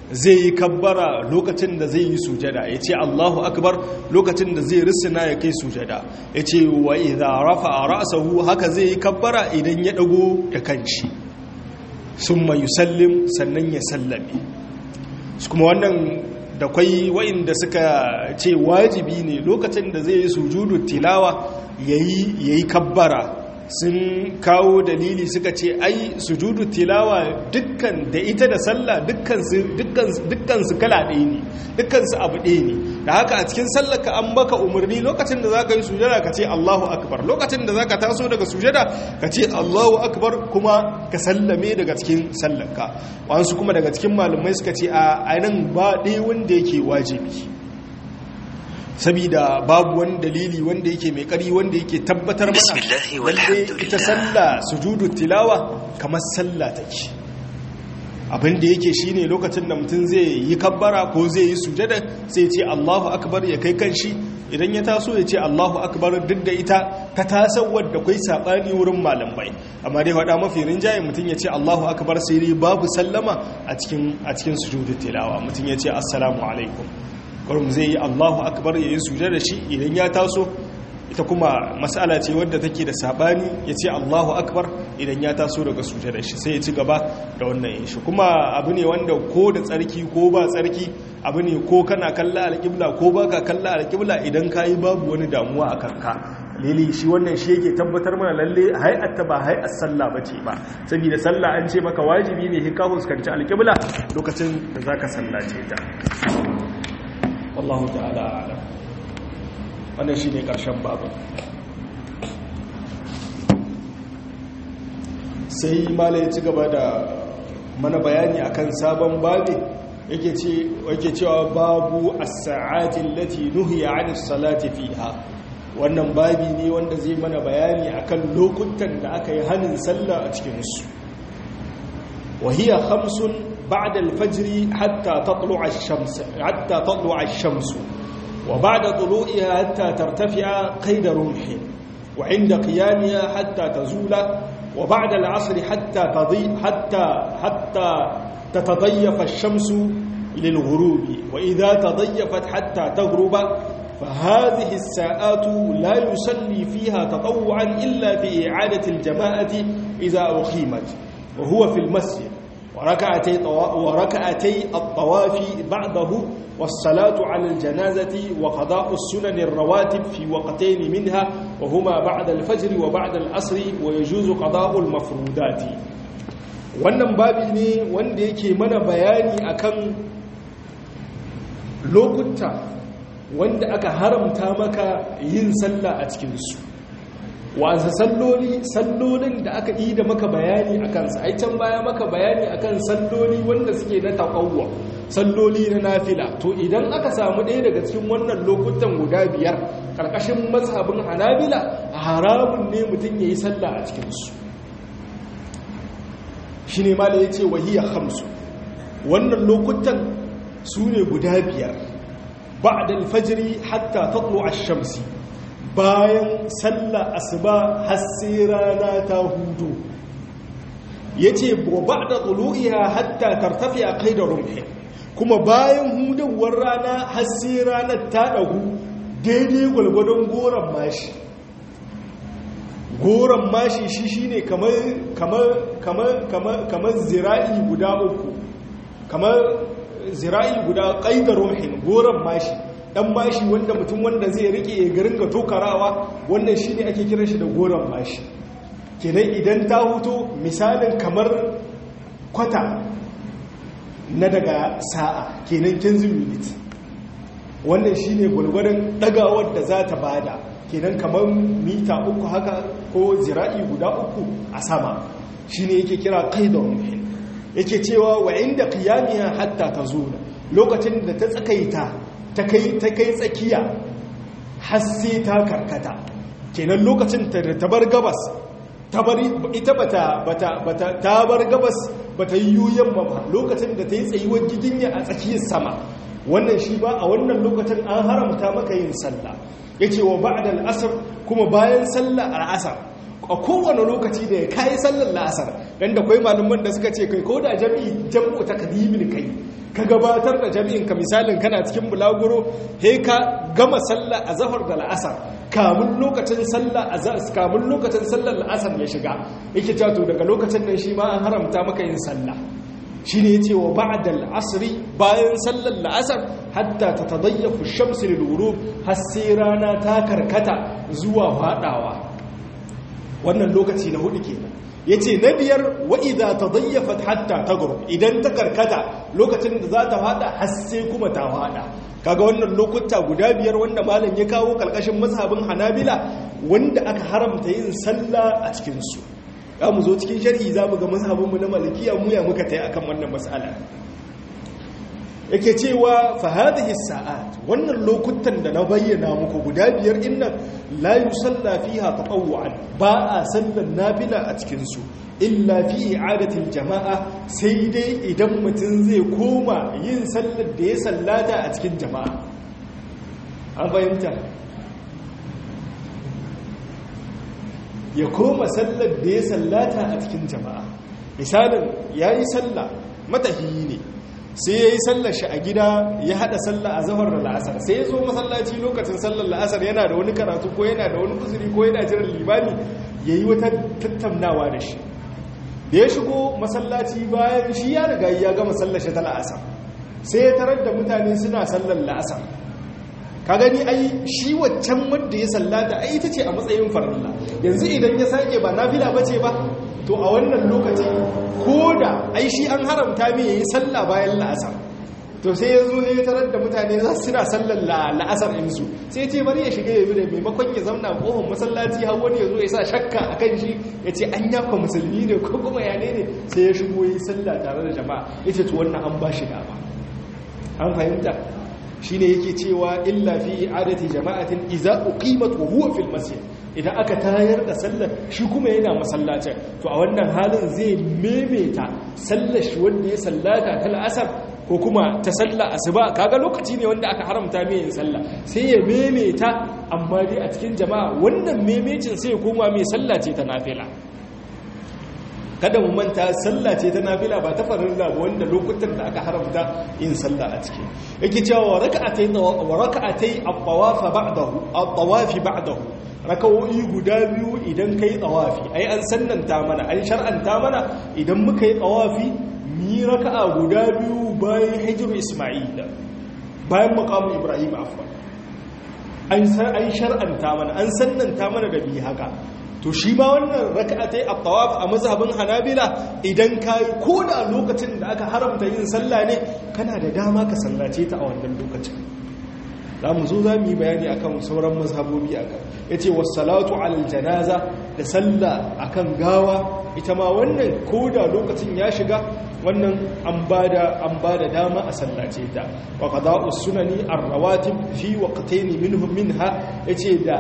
Speaker 1: zai yi kabbara lokacin da zai yi sujada ya ce Allahu akbar lokacin da zai risina ya kai sujada ya ce wa idha rafa ra'sahu haka zai yi kabbara idan ya dago da kanshi summa yusallim sannan ya sallame kuma wannan da kwai wa'inda suka ce wajibi ne lokacin da zai yi sujudu tilawa yayi yayi kabbara sun kawo dalili suka ce ai sujudu tilawa dukkan da ita da sallah dukkan su kala ɗaya ne dukkan su abu ɗaya ne da haka a cikin sallaka an baka umarni lokacin da za ka yi sujada ka ce allahu akbar lokacin da za ka taso daga sujada ka ce allahu akbar kuma ka sallame daga cikin sallaka wasu kuma daga cikin malumai suka ce a ainihin ba ɗaya wanda yake wajibi sabida babu wani dalili wanda yake mai kari wanda yake tabbatar mana lalle ita sallah sujudu tilawa kamar sallah take abin da yake shine lokacin da mutum zai yi kabbara ko zai yi sujada sai ce Allahu akbar ya kai kanshi idan ya taso ya ce Allahu akbar duk da ita ta tasawar da kai sabani wurin malamai amma dai faɗa mafi rinjaye mutum ya ce Allahu akbar sai dai babu sallama a cikin a cikin sujudu tilawa mutum ya ce assalamu alaikum kurum zai yi allahu akbar ya yi suje da shi idan ya taso ita kuma matsala ce wadda take da sabani ya ce allahu akbar idan ya taso daga suje da shi sai ya ci gaba da wannan yin shi kuma abu ne wanda ko da tsarki ko ba tsarki abu ne ko kana kalla alƙibla ko ba ka kalla alƙibla idan ka yi babu wani damuwa a kanka lili shi wannan shi yake tabbatar mana lalle hay'atta ba hay'at sallah bace ba saboda sallah an ce maka wajibi ne ka fuskanci alƙibla lokacin da zaka sallace ta wallahu ta'ala a'lam wannan shine karshen babu sai malai ci gaba da mana bayani akan sabon babi yake ce yake cewa babu as-sa'ati allati nuhiya 'ani as-salati fiha wannan babi ne wanda zai mana bayani akan lokutan da aka yi hanin sallah a cikin su wa hiya khamsun بعد الفجر حتى تطلع الشمس حتى تطلع الشمس وبعد طلوعها حتى ترتفع قيد رمح وعند قيامها حتى تزول وبعد العصر حتى تضي حتى حتى تتضيف الشمس للغروب وإذا تضيفت حتى تغرب فهذه الساعات لا يصلي فيها تطوعا إلا في إعادة الجماعة إذا أقيمت وهو في المسجد وركعتي, وركعتي الطواف بعده والصلاة على الجنازة وقضاء السنن الرواتب في وقتين منها وهما بعد الفجر وبعد العصر ويجوز قضاء المفروضات wannan babi ne wanda yake mana bayani akan lokuta wanda aka haramta maka yin sallah a cikinsu wasa salloli sallolin da aka yi da maka bayani a kansa ai can baya maka bayani akan salloli wanda suke na taƙawwa salloli na nafila to idan aka samu ɗaya daga cikin wannan lokutan guda biyar ƙarƙashin mazhabin hanabila haramun ne mutum ya yi sallah a cikinsu shi ne mala ya ce wahiyar hamsu wannan lokutan su ne guda biyar ba da alfajiri hatta taɗlo a shamsi bayan sallah asuba har sai rana ta hudu yace ba da tulu'iha hatta tartafi a kai da rumhi kuma bayan hudawar rana har sai ranar ta dagu daidai gwalgwadon goron mashi goron mashi shi shine kamar kamar kamar kamar kamar zira'i guda uku kamar zira'i guda qaidar rumhin goron mashi dan mashi wanda mutum wanda zai rike garin ga tokarawa wannan shine ake kiran shi da goron mashi kenan idan ta huto misalin kamar kwata na daga sa'a kenan 15 minute wannan shine gwargwadon dagawar da za ta bada kenan kamar mita uku haka ko zira'i guda uku a sama shine yake kira qaidar muhim yake cewa wa inda qiyamiha hatta tazula lokacin da ta tsakaita ta kai tsakiya har sai ta karkata kenan lokacin ta bar gabas ita bata ta bar gabas bata yi yuyen ba lokacin da ta yi tsayuwar giginya a tsakiyar sama wannan shi ba a wannan lokacin an haramta maka yin sallah yace wa ba'da al-asr kuma bayan sallah al-asr a kowane lokaci da ya kayi sallar la'asar dan da kwai malaman da suka ce kai ko da jami'i jam'u takdimin kai ka gabatar da jami'in ka misalin kana cikin bulaguro he ka gama sallah a zahar da la'asar kamun lokacin sallah a kamun lokacin sallar la'asar ya shiga yake cewa to daga lokacin nan shi ma an haramta maka yin sallah shine yace wa ba'da al-asri bayan sallar la'asar hatta tatadayyafu ash-shamsu lil-ghurub har sai rana ta karkata zuwa fadawa wannan lokaci na hudu kenan yace na biyar wa idza tadayyafat hatta taghrub idan ta karkata lokacin da za ta fada har sai kuma ta fada kaga wannan lokuta guda biyar wanda malam ya kawo kalkashin mazhabin Hanabila wanda aka haramta yin sallah a cikin su za mu zo cikin sharhi za mu ga mazhabinmu na malikiya mu ya muka tai akan wannan mas'ala yake cewa fa hadhihi sa'at wannan lokutan da na bayyana muku guda biyar innan la yusalla fiha tatawwu'an ba a sallan nafila a cikin su illa fi i'adatil jama'a sai dai idan mutum zai koma yin sallar da ya sallata a cikin jama'a an fahimta ya koma sallar da ya sallata a cikin jama'a misalin ya yi sallah matahiyi ne sai ya yi sallar shi a gida ya hada sallah a zahar da la'asar sai ya zo masallaci lokacin sallar la'asar yana da wani karatu ko yana da wani uzuri ko yana jiran limani ya yi wata tattaunawa da shi da ya shigo masallaci bayan shi ya riga ya gama sallar shi ta la'asar sai ya tarar da mutane suna sallar la'asar ka gani ai shi waccan wanda ya sallata ai ita ce a matsayin farilla yanzu idan ya sake ba nafila bace ba to a wannan lokaci ko da ai shi an haramta mai yayi sallah bayan la'asar to sai ya zo ne ya tarar da mutane za su suna sallar la'asar insu sai ce bari ya shiga ya bi da maimakon ya zauna kohon masallaci har wani ya zo ya sa shakka a kan shi ya ce an yafa musulmi ne ko kuma yane ne sai ya shigo yi sallah tare da jama'a ya ce to wannan an ba shi dama an fahimta shine yake cewa illa fi i'adati jama'atin idza uqimat wa huwa fil masjid idan aka tayar da sallar shi kuma yana masallacin to a wannan halin zai memeta sallar shi wanda ya sallata ta asar ko kuma ta salla asuba kaga lokaci ne wanda aka haramta mai yin sallah sai ya memeta amma dai a cikin jama'a wannan memecin sai ya koma mai sallace ta nafila kada mu manta sallah ce ta nafila ba ta farilla ba wanda lokutan da aka haramta yin sallah a ciki yake cewa raka'atai wa raka'atai at-tawaf ba'dahu at-tawaf ba'dahu raka'o'i guda biyu idan kai tawafi ai an sannanta mana an shar'anta mana idan muka yi tawafi mi raka'a guda biyu bayan hijru isma'il bayan maqam ibrahim afwan an an shar'anta mana an sannanta mana da bi haka to shi ma wannan raka'atai at-tawaf a mazhabin Hanabila idan kai ko da lokacin da aka haramta yin sallah ne kana da dama ka sallace ta a wannan lokacin za mu zo za mu yi bayani akan sauran mazhabobi akan yace was-salatu 'alal janaza da sallah akan gawa ita ma wannan ko da lokacin ya shiga wannan an bada an bada dama a sallace ta wa qada'us sunani ar-rawatib fi waqtayn minhum minha yace da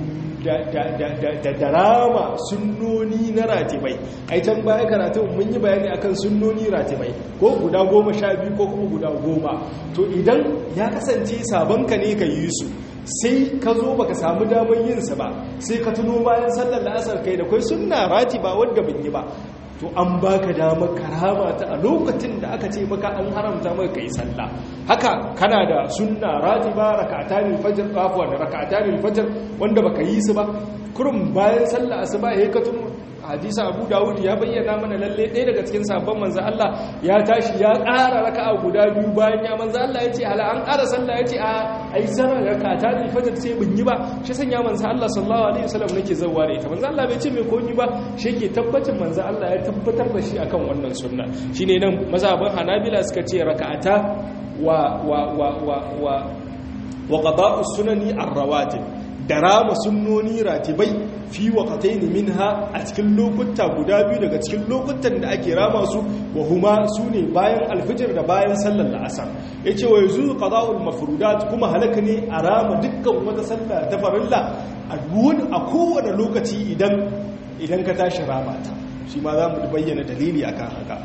Speaker 1: da darama sunnoni na ratibai ai can baya karatu mun yi bayani akan sunnoni ratibai ko guda goma sha biyu ko kuma guda goma to idan ya kasance sabonka ne ka yi su sai ka zo baka samu damar yin sa ba sai ka tuno bayan sallar la'asar kai da kai sunna ratiba wanda ban yi ba to an baka damar karama ta a lokacin da aka ce maka an haramta maka kai sallah haka kana da sunna ratiba rak'atani fajr afwa da rak'atani fajr wanda baka yi su ba kurum bayan sallah asuba yayin ka tuno hadisi Abu Dawud ya bayyana mana lalle ɗaya daga cikin sabon manzo Allah ya tashi ya ƙara raka'a guda biyu bayan ya manzo Allah ya ce hala an ƙara sallah ya ce a ai sanar rak'atani fajr sai bin yi ba shi sanya manzo Allah sallallahu alaihi wasallam nake zawwa da ita manzo Allah bai ce me ko ni ba shi ke tabbacin manzo Allah ya tabbatar da shi akan wannan sunna shine nan mazhabin Hanabila suka ce raka'ata wa wa wa wa wa wa qada'u sunani ar-rawatib da rama sunnoni ratibai fi waqatayn minha a cikin lokuta guda biyu daga cikin lokutan da ake rama su wa huma sune bayan alfijir da bayan sallar la'asar yace wa yuzu qada'ul mafrudat kuma halaka ne a rama dukkan wata sallah ta farilla a duwan a kowane lokaci idan idan ka tashi rama ta shi ma za mu bayyana dalili akan haka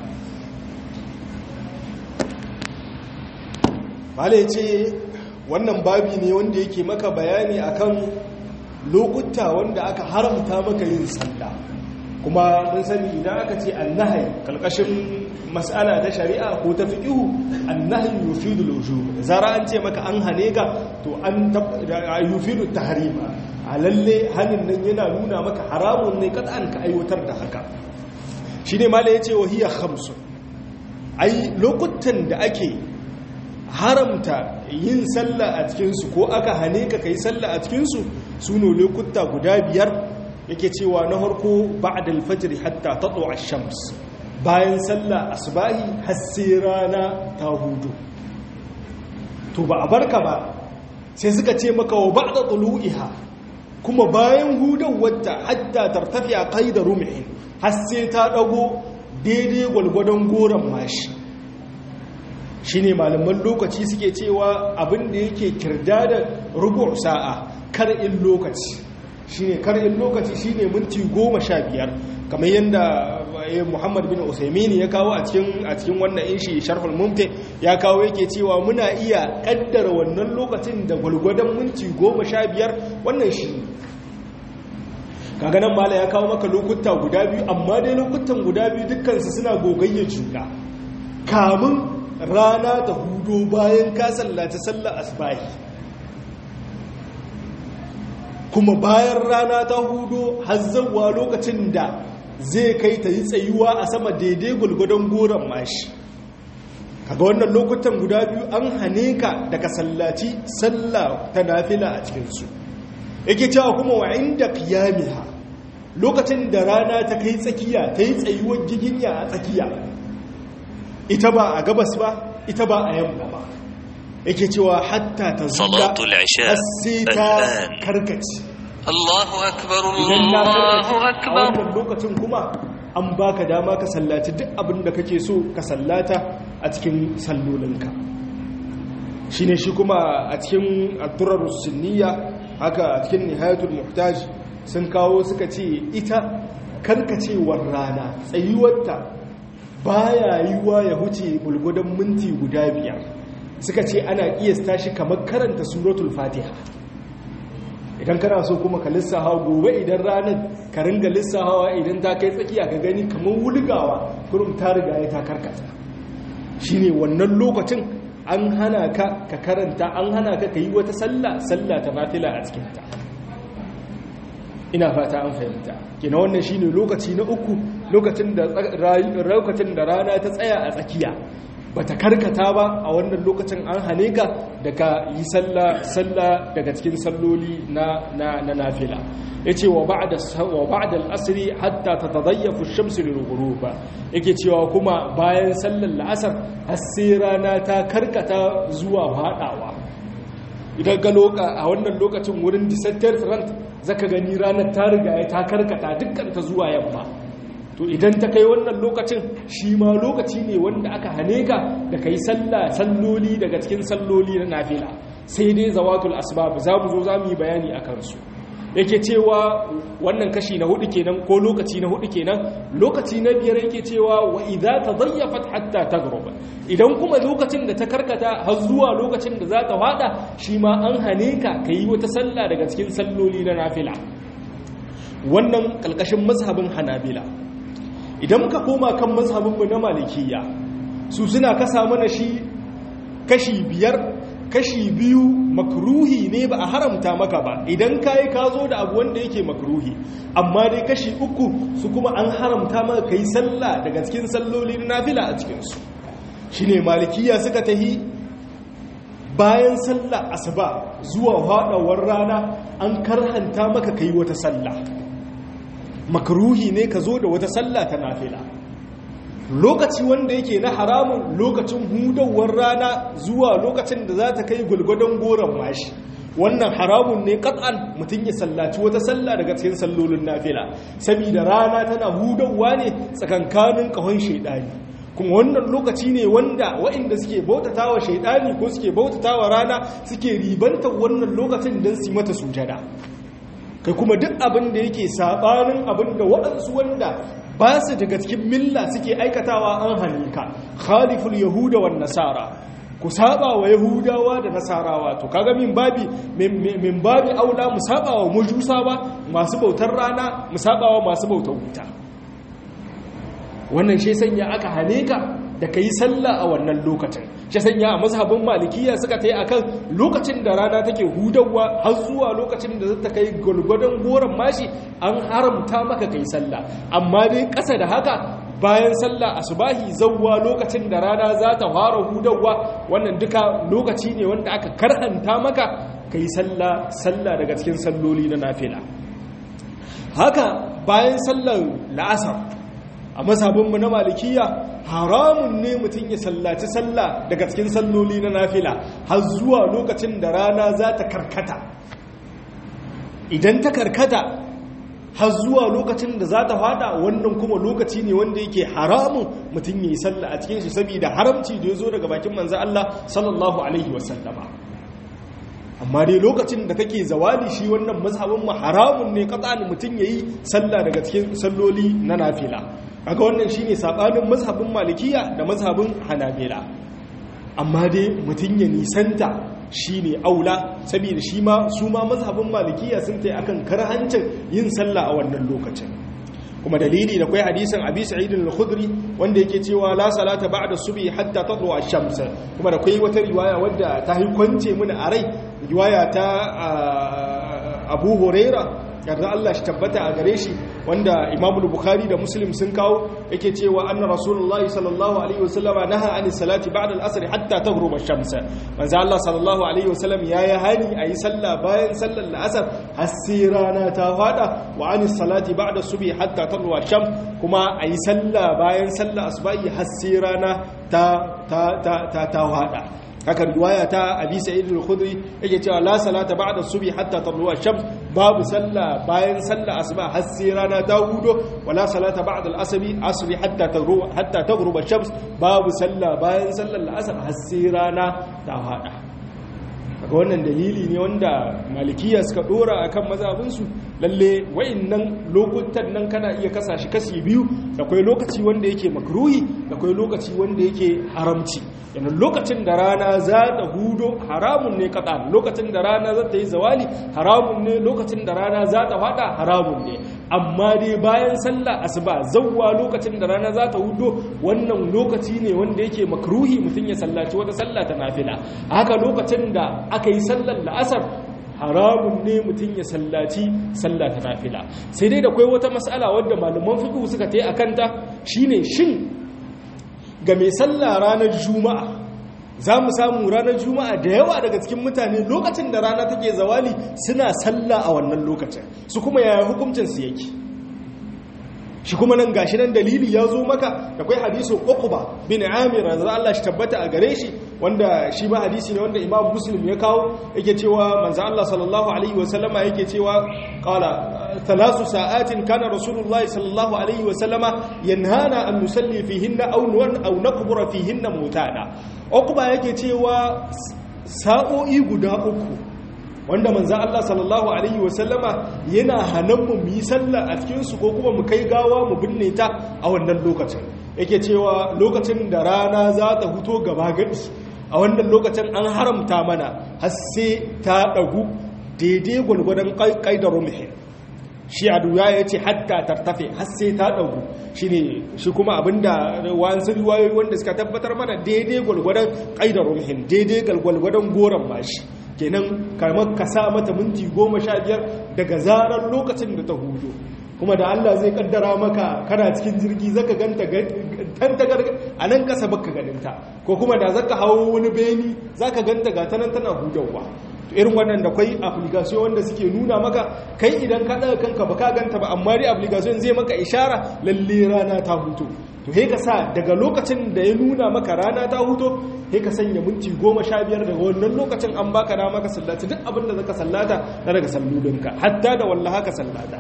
Speaker 1: Bala ya ce wannan babi ne wanda yake maka bayani akan lokuta wanda aka haramta maka yin sallah kuma mun sani idan aka ce annahi kalkashin mas'ala ta shari'a ko ta fiqhu annahi yufidu al-wujub zara an ce maka an hane ka to an yufidu tahrima a lalle hanin nan yana nuna maka haramun ne an ka aiwatar da haka shine mala yace wa hiya khamsun ai lokutan da ake haramta yin sallah a cikinsu ko aka hane ka kai sallah a cikinsu su ne lokuta guda biyar yake cewa na harko ba'da al-fajr hatta tatlu ash-shams bayan sallah asbahi har sai rana ta hudu to ba a barka ba sai suka ce maka wa ba'da tulu'iha kuma bayan hudan wadda hatta tartafi'a qaida rumhin har sai ta dago daidai gwalgwadon goron mashi shine malaman lokaci suke cewa abin da yake kirda da rubu sa'a kar'in lokaci shine kar'in lokaci shine minti goma sha biyar kamar yadda muhammad bin usaimini ya kawo a cikin a cikin wannan inshi sharhul mumti ya kawo yake cewa muna iya kaddara wannan lokacin da gwalgwadon minti goma sha biyar wannan shi kaga nan mala ya kawo maka lokuta guda biyu amma dai lokutan guda biyu dukkansu suna gogayya juna kamun rana ta hudo bayan ka sallaci sallar asbahi kuma bayan rana ta hudo hazzawa lokacin da zai kai ta yi tsayuwa a sama daidai gulgudan goron mashi kaga wannan lokutan guda biyu an hane ka daga sallaci sallah ta nafila a cikinsu yake cewa kuma wa inda qiyamiha lokacin da rana ta kai tsakiya ta yi tsayuwar giginya a tsakiya ita ba a gabas ba ita ba a yamma ba yake cewa hatta ta zuga har sai ta karkace
Speaker 2: Allahu akbar
Speaker 1: idan na
Speaker 2: Allahu
Speaker 1: karkace a
Speaker 2: akbar
Speaker 1: wannan lokacin kuma an baka dama ka sallaci duk abin da kake so ka sallata a cikin sallolinka shine shi kuma a cikin addurar sunniya haka a cikin nihayatul muhtaj sun kawo suka ce ita karkacewar rana tsayuwarta baya yiwa ya huce gulgudan minti guda biyar suka ce ana kiyasta shi kamar karanta suratul fatiha idan kana so kuma ka lissaha gobe idan ranar ka ringa lissahawa idan ta kai tsakiya ka gani kamar wulgawa kurum ta riga ya ta karkata shine wannan lokacin an hana ka ka karanta an hana ka ka yi wata sallah sallah ta nafila a cikinta ina fata an fahimta kina wannan shine lokaci na uku lokacin da lokacin da rana ta tsaya a tsakiya bata karkata ba a wannan lokacin an hane ka daga yi sallah sallah daga cikin salloli na na na nafila yace wa ba'da wa ba'da al-asr hatta tatadayyafu ash-shamsu lil-ghurub yake cewa kuma bayan sallar la'asar har sai rana ta karkata zuwa fadawa idan ga loka a wannan lokacin wurin disattar front zaka gani ranar ta riga ta karkata dukkan ta zuwa yamma to idan ta kai wannan lokacin shi ma lokaci ne wanda aka hane ka da kai sallah salloli daga cikin salloli na nafila sai dai zawatul asbab za mu zo za mu yi bayani a kansu yake cewa wannan kashi na hudu kenan ko lokaci na hudu kenan lokaci na biyar yake cewa wa idza tadayyafat hatta taghrub idan kuma lokacin da ta karkata har zuwa lokacin da za ta fada shi ma an hane ka kai wata sallah daga cikin salloli na nafila wannan kalkashin mazhabin hanabila idan muka koma kan mazhabinmu na malikiya su suna kasa mana shi kashi biyar kashi biyu makruhi ne ba a haramta maka ba idan kayi ka zo da abu wanda yake makruhi amma dai kashi uku su kuma an haramta maka kai sallah daga cikin salloli na nafila a cikinsu shine malikiya suka tahi bayan sallah asuba zuwa haɗawar rana an karhanta maka kai wata sallah makruhi ne ka zo da wata sallah ta nafila lokaci wanda yake na haramun lokacin hudawar rana zuwa lokacin da za ta kai gulgudun goron mashi wannan haramun ne kat'an mutum ya sallaci wata sallah daga cikin sallolin nafila saboda rana tana hudawa ne tsakankanin kahon shaidani kuma wannan lokaci ne wanda waɗanda suke bautata wa shaidani ko suke bautata wa rana suke ribantar wannan lokacin don su mata sujada kai kuma duk abin da yake sabanin abin da waɗansu wanda ba su daga cikin milla suke aikatawa an hannunka khaliful yahuda wan nasara ku saba wa yahudawa da nasarawa to kaga min babi min babi aula mu saba wa mujusawa masu bautar rana mu saba wa masu bautar wuta wannan shi sanya aka hane ka da ka yi sallah a wannan lokacin shi sanya a mazhabin malikiya suka ta yi a kan lokacin da rana take hudawa har zuwa lokacin da zata kai gwalgwadon goron mashi an haramta maka kai sallah amma dai ƙasa da haka bayan sallah asubahi zawwa lokacin da rana za ta fara hudawa wannan duka lokaci ne wanda aka karhanta maka kai sallah sallah daga cikin salloli na nafila haka bayan sallar la'asar a mazhabinmu na malikiya haramun ne mutum ya sallaci sallah daga cikin salloli na nafila har zuwa lokacin da rana za ta karkata idan ta karkata har zuwa lokacin da za ta fada wannan kuma lokaci ne wanda yake haramun mutum ya yi sallah a cikin shi saboda haramci da ya zo daga bakin manzan Allah sallallahu alaihi wasallama amma dai lokacin da kake zawali shi wannan mazhabin mu haramun ne katsan mutum yayi sallah daga cikin salloli na nafila kaga wannan shine sabanin mazhabin malikiya da mazhabin hanabila amma dai mutum ya nisanta shine aula saboda shi ma su ma mazhabin malikiya sun tai akan karhancin yin sallah a wannan lokacin kuma dalili da kai hadisin abi sa'id al-khudri wanda yake cewa la salata ba'da subhi hatta tatlu ash-shams kuma da kai wata riwaya wadda ta kwance mini a rai riwaya ta abu huraira yarda Allah shi tabbata a gare shi wanda Imam Bukhari da Muslim sun kawo yake cewa anna Rasulullahi sallallahu alaihi wasallam naha an salati ba'da al-asr hatta taghruba ash-shams manzo Allah sallallahu alaihi wasallam yayi hani ayi sallah bayan sallar al-asr har sai rana ta fada wa an salati ba'da subhi hatta tadlu ash-shams kuma ayi sallah bayan sallar asbahi har sai rana ta ta ta ta fada haka riwaya ta abi sa'id al-khudri yake cewa la salata ba'da subhi hatta tadlu ash-shams babu sallah bayan sallah asuba har sai rana ta hudo wala salata ba'da al-asri asri hatta tagru hatta taghruba ash-shams babu sallah bayan sallar al-asr har sai rana ta hada kaga wannan dalili ne wanda malikiya suka dora akan mazhabinsu lalle wayannan lokutan nan kana iya kasa shi kasi biyu akwai lokaci wanda yake makruhi akwai lokaci wanda yake haramci yana lokacin da rana za ta hudo haramun ne kaɗa lokacin da rana za ta yi zawali haramun ne lokacin da rana za ta fada haramun ne amma dai bayan sallah asuba zawwa lokacin da rana za ta hudo wannan lokaci ne wanda yake makruhi mutum ya sallaci wata sallah ta nafila haka lokacin da aka yi sallar la'asar haramun ne mutum ya sallaci sallah ta nafila sai dai da kwai wata matsala wadda malaman fiqh suka tayi akanta shine shin ga mai sallah ranar juma'a za mu samu ranar juma'a da yawa daga cikin mutane lokacin da rana take zawali suna sallah a wannan lokacin su kuma yaya hukuncinsu yake shi kuma nan gashi nan dalili ya zo maka da kai hadisin uqba bin amir da Allah shi tabbata a gare shi wanda shi ba hadisi ne wanda imam muslim ya kawo yake cewa manzo Allah sallallahu alaihi wa sallama yake cewa qala thalasu sa'atin kana rasulullahi sallallahu alaihi wa sallama yanhana an nusalli fihinna aw nuwan aw naqbura fihinna mutana uqba yake cewa sa'o'i guda uku wanda manzan Allah sallallahu Alaihi wasallama yana hannunmu mu yi sallah a cikinsu ko kuma mu kai gawa mu binne ta a wannan lokacin yake cewa lokacin da rana za ta huto gaba gadi a wannan lokacin an haramta mana har sai ta ɗagu daidai gwalgwadon ƙaidar rumihin shi a duya ya ce hatta tartafe har sai ta ɗagu shi ne shi kuma abinda wasu riwayoyi wanda suka tabbatar mana daidai gwalgwadon ƙaidar rumihin daidai gwalgwadon goron mashi kenan kamar ka sa mata minti goma sha biyar daga zarar lokacin da ta hudu kuma da Allah zai kaddara maka kana cikin jirgi zaka ganta tantagar a nan kasa baka ganinta ko kuma da zaka hawo wani beni zaka ganta ga tanan tana hudawa irin wannan da kwai application wanda suke nuna maka kai idan ka daga kanka baka ganta ba amma dai application zai maka ishara lalle rana ta huto to he ka sa daga lokacin da ya nuna maka rana ta huto he ka sanya minti goma sha biyar daga wannan lokacin an baka dama ka sallata duk abin da zaka sallata na daga sallulinka hatta da wallaha ka sallata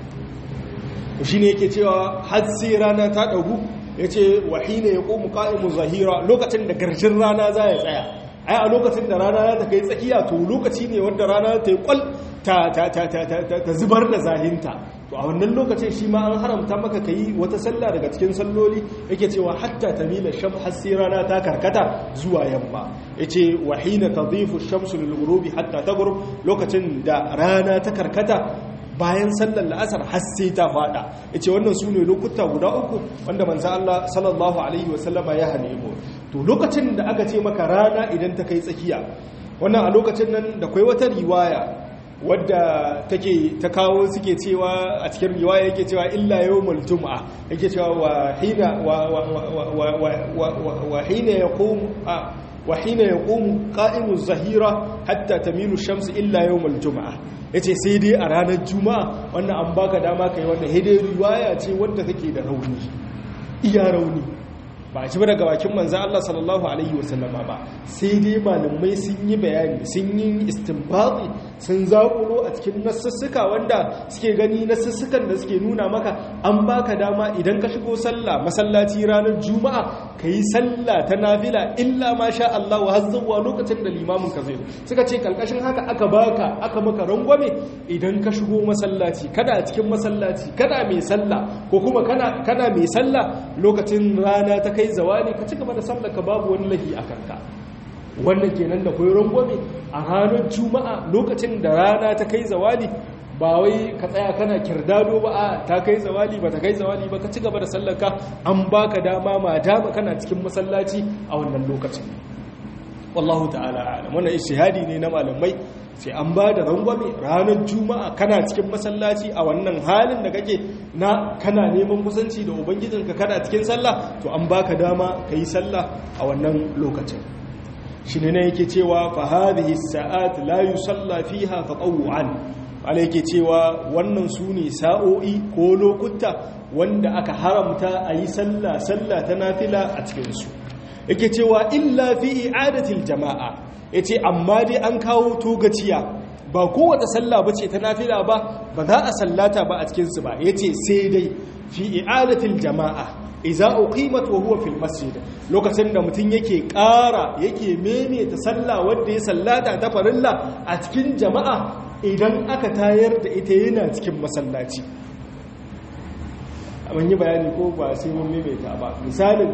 Speaker 1: to shine yake cewa har sai rana ta dagu yace wahina yaqumu qa'imu zahira lokacin da garshin rana za ya tsaya ai a lokacin da rana ta kai tsakiya to lokaci ne wanda rana ta yi kwal ta ta zubar da zahinta to a wannan lokacin shi ma an haramta maka kai wata sallah daga cikin salloli yake cewa hatta tamila sham har sai rana ta karkata zuwa yamma yace wa hina tadhifu ash-shamsu lil ghurubi hatta taghrub lokacin da rana ta karkata bayan sallar la'asar har sai ta fada yace wannan sune lokuta guda uku wanda manzo Allah sallallahu alaihi wasallama ya hane mu to lokacin da aka ce maka rana idan ta kai tsakiya wannan a lokacin nan da kai wata riwaya wadda take ta kawo suke cewa a cikin riwaya yake cewa illa yawmul jum'a yake cewa wa hina wa wa wa hina yaqum wa hina yaqumu qa'imu zahira hatta tamilu shamsu illa yawmul jum'a yace sai dai a ranar juma'a wannan an baka dama kai wannan hidai riwaya ce wadda take da rauni iya rauni ba a ci ba daga bakin manzan Allah sallallahu Alaihi wasallama ba sai dai malamai sun yi bayani sun yi istinbazi sun zaƙulo a cikin nasussuka wanda suke gani nasussukan da suke nuna maka an baka dama idan ka shigo sallah masallaci ranar juma'a ka yi sallah ta nafila illa ma sha Allah wa hazzawa lokacin da limamin ka zai suka ce kalkashin haka aka baka aka maka rangwame idan ka shigo masallaci kada a cikin masallaci kada mai sallah ko kuma kana mai sallah lokacin rana ta kai kai zawali ka ci gaba da sallar ka babu wani lahi a kanka wannan kenan da koyi rangwame a ranar juma'a lokacin da rana ta kai zawali ba wai ka tsaya kana kirdado ba a ta kai zawali ba ta kai zawali ba ka ci gaba da sallar ka an baka dama ma dama kana cikin masallaci a wannan lokacin wallahu ta'ala alam wannan ishihadi ne na malamai sai an ba da rangwame ranar juma'a kana cikin masallaci a wannan halin da kake na kana neman kusanci da ubangijinka kana cikin sallah to an baka dama ka yi sallah a wannan lokacin shi ne yake cewa fa hadhihi sa'at la yusalla fiha tatawuan ala yake cewa wannan su ne sa'o'i ko lokuta wanda aka haramta a yi sallah sallah ta nafila a cikinsu yake cewa illa fi i'adatil jama'a ya ce amma dai an kawo togaciya ba kowace sallah ba ce ta nafila ba ba za a sallata ba a cikinsu ba ya ce sai dai fi i'adatil jama'a iza uqimat wa huwa fil masjid lokacin da mutum yake ƙara yake maimaita sallah wanda ya sallata ta farilla a cikin jama'a idan aka tayar da ita yana cikin masallaci mun yi bayani ko ba sai mun maimaita ba misalin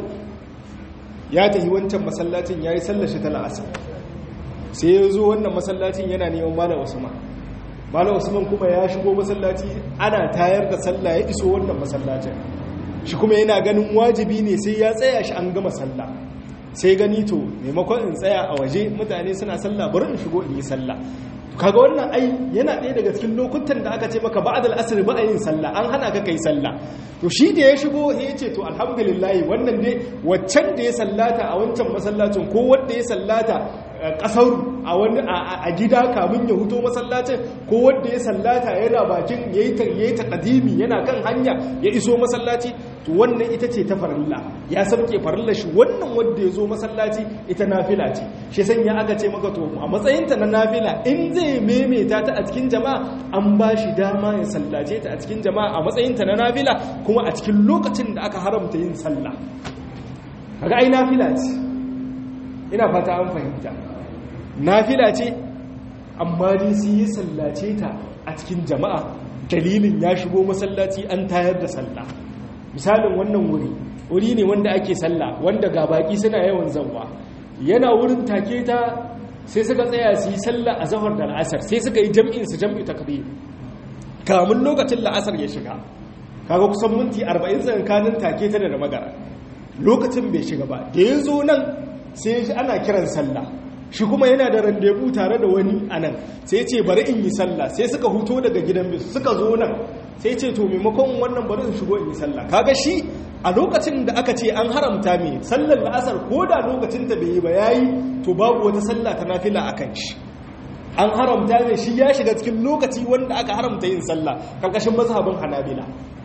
Speaker 1: ya tafi wancan masallacin yayi sallar shi ta la'asar sai ya zo wannan masallacin yana neman malam usman malam usman kuma ya shigo masallaci ana tayar da sallah ya iso wannan masallacin shi kuma yana ganin wajibi ne sai ya tsaya shi an gama sallah sai gani to maimakon in tsaya a waje mutane suna sallah bari in shigo in yi sallah kaga wannan ai yana ɗaya daga cikin lokutan da aka ce maka ba'd al-asr ba a yin sallah an hana ka kai sallah to shi da ya shigo sai ya ce to alhamdulillah wannan dai waccan da ya sallata a wancan masallacin ko wanda ya sallata kasar a wani a gida kamun ya huto masallacin ko wanda ya sallata yana bakin yayi yayi taqdimi yana kan hanya ya iso masallaci to wannan ita ce ta farilla ya sabke farilla shi wannan wanda ya zo masallaci ita nafila ce shi sanya aka ce maka to a matsayinta na nafila in zai maimaita ta a cikin jama'a an ba shi dama ya sallace ta a cikin jama'a a matsayinta na nafila kuma a cikin lokacin da aka haramta yin sallah kaga ai nafila ce ina fata an fahimta nafila ce amma dai su yi sallace ta a cikin jama'a dalilin ya shigo masallaci an tayar da sallah misalin wannan wuri wuri ne wanda ake sallah wanda ga baki suna yawan zanwa yana wurin take ta sai suka tsaya su yi sallah a zahar da la'asar sai suka yi jam'in su jam'i takbir kamun lokacin la'asar ya shiga kaga kusan minti 40 tsakanin take ta da magara lokacin bai shiga ba da ya zo nan sai shi ana kiran sallah shi kuma yana da randebu tare da wani anan sai ce bari in yi sallah sai suka huto daga gidan bisu suka zo nan sai ce to maimakon wannan bari in shigo in yi sallah kaga shi a lokacin da aka ce an haramta mai sallar la'asar ko da lokacin ta bai yi ba yayi to babu wata sallah ta nafila akan shi an haramta mai shi ya shiga cikin lokaci wanda aka haramta yin sallah karkashin mazhabin hanabila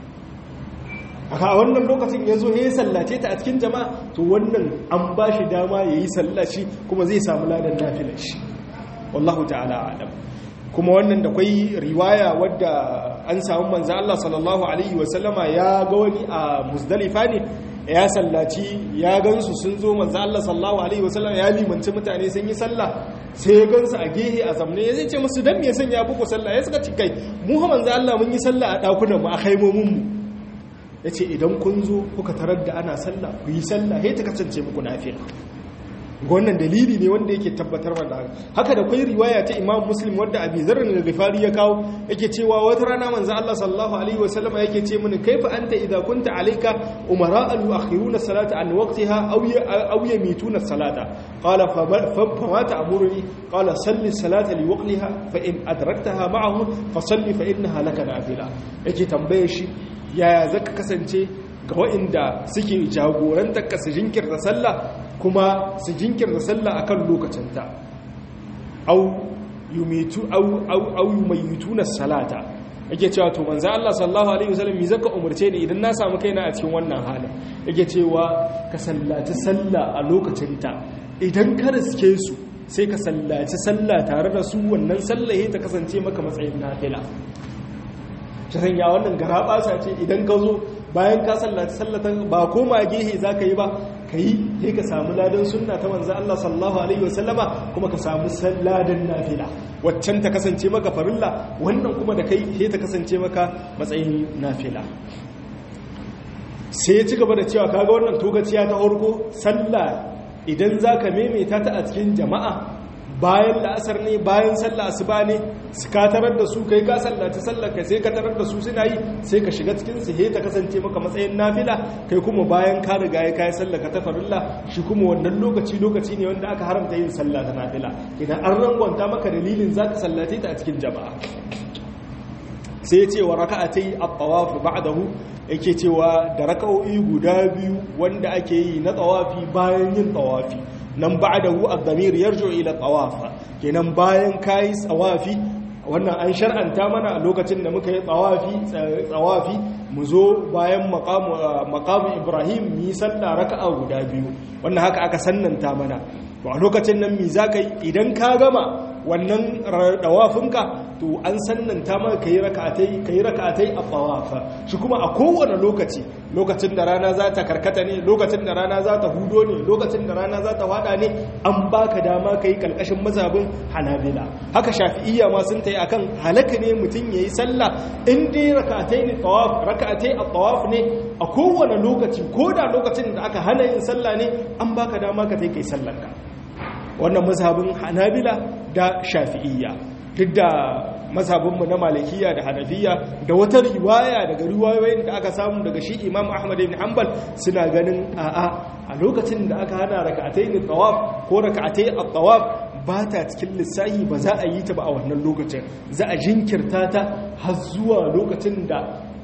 Speaker 1: a wannan lokacin ya zo ya yi sallace ta a cikin jama'a to wannan an ba shi dama ya yi sallaci kuma zai samu ladan nafilar shi wallahu ta'ala alam kuma wannan da kwai riwaya wadda an samu manzo Allah sallallahu alaihi wasallama ya ga wani a muzdalifa ne ya sallaci ya gansu sun zo manzo Allah sallallahu alaihi wasallama ya limanci mutane sun yi sallah sai ya gansu a gehe a zamne ya zai ce musu dan me sanya buku sallah ya suka ci kai mu manzo Allah mun yi sallah a dakunan mu a khaimomin mu ya ce idan kun zo kuka tarar da ana sallah ku yi sallah ya ta kasance muku nafila wannan dalili ne wanda yake tabbatar da haka da kai riwaya ta Imam Muslim wanda Abi Dharr al-Ghifari ya kawo yake cewa wata rana manzo Allah sallallahu alaihi wasallam yake ce mini kaifa anta idza kunta alayka umara an yuakhiruna salata an waqtiha aw aw yamituna salata qala fa ma ta'muruni qala salli salata li waqtiha fa in adraktaha ma'ahu fa salli fa innaha laka nafila yake tambaye shi yaya zaka kasance ga waɗanda suke jagorantar ka su jinkirta sallah kuma su jinkirta sallah akan lokacinta au yumitu au au au yumayituna salata yake cewa to manzo Allah sallallahu alaihi wasallam me zaka umurce ni idan na samu kaina a cikin wannan halin yake cewa ka sallaci sallah a lokacinta idan ka riske su sai ka sallaci sallah tare da su wannan sallah ta kasance maka matsayin nafila ta sanya wannan garaba ce idan ka zo bayan ka sallaci sallatan ba koma gehe za ka yi ba ka yi sai ka samu ladan sunna ta manzo Allah sallallahu alaihi wasallama kuma ka samu ladan nafila waccan ta kasance maka farilla wannan kuma da kai sai ta kasance maka matsayin nafila sai ya ci gaba da cewa kaga wannan togaciya ta farko sallah idan zaka maimaita ta a cikin jama'a bayan la'asar ne bayan sallah asuba ne su ka tarar da su kai ka sallaci sallar ka sai ka tarar da su suna yi sai ka shiga cikin su ta kasance maka matsayin nafila kai kuma bayan ka riga ya kai sallar ka ta farilla shi kuma wannan lokaci lokaci ne wanda aka haramta yin sallah ta nafila idan an rangwanta maka dalilin zaka sallace ta a cikin jama'a sai ya ce wa raka'atai at-tawaf ba'dahu yake cewa da raka'o'i guda biyu wanda ake yi na tawafi bayan yin tawafi nan ba'dahu ad-damir yarju ila tawafa kenan bayan kai tsawafi wannan an shar'anta mana a lokacin da muka yi tsawafi tsawafi mu zo bayan maqamu maqamu Ibrahim mi sallah raka'a guda biyu wannan haka aka sannanta mana to a lokacin nan mi zaka yi idan ka gama wannan dawafinka to an sannanta maka kai raka'atai kai raka'atai a tawafa shi kuma a kowane lokaci lokacin da rana za ta karkata ne lokacin da rana za ta hudo ne lokacin da rana za ta fada ne an baka dama kai kalkashin mazhabin hanabila haka shafi'iyya ma sun tayi akan halaka ne mutum yayi sallah in dai raka'atai ne tawaf raka'atai a tawaf ne a kowane lokaci ko da lokacin da aka hana yin sallah ne an baka dama ka kai sallarka wannan mazhabin hanabila da shafi'iyya duk da mazhabinmu na malikiya da hanafiya da wata riwaya daga riwayoyin da aka samu daga shi imam ahmad ibn hanbal suna ganin a'a a lokacin da aka hana raka'atai ne tawaf ko raka'atai at-tawaf ba ta cikin lissahi ba za a yi ta ba a wannan lokacin za a jinkirta ta har zuwa lokacin da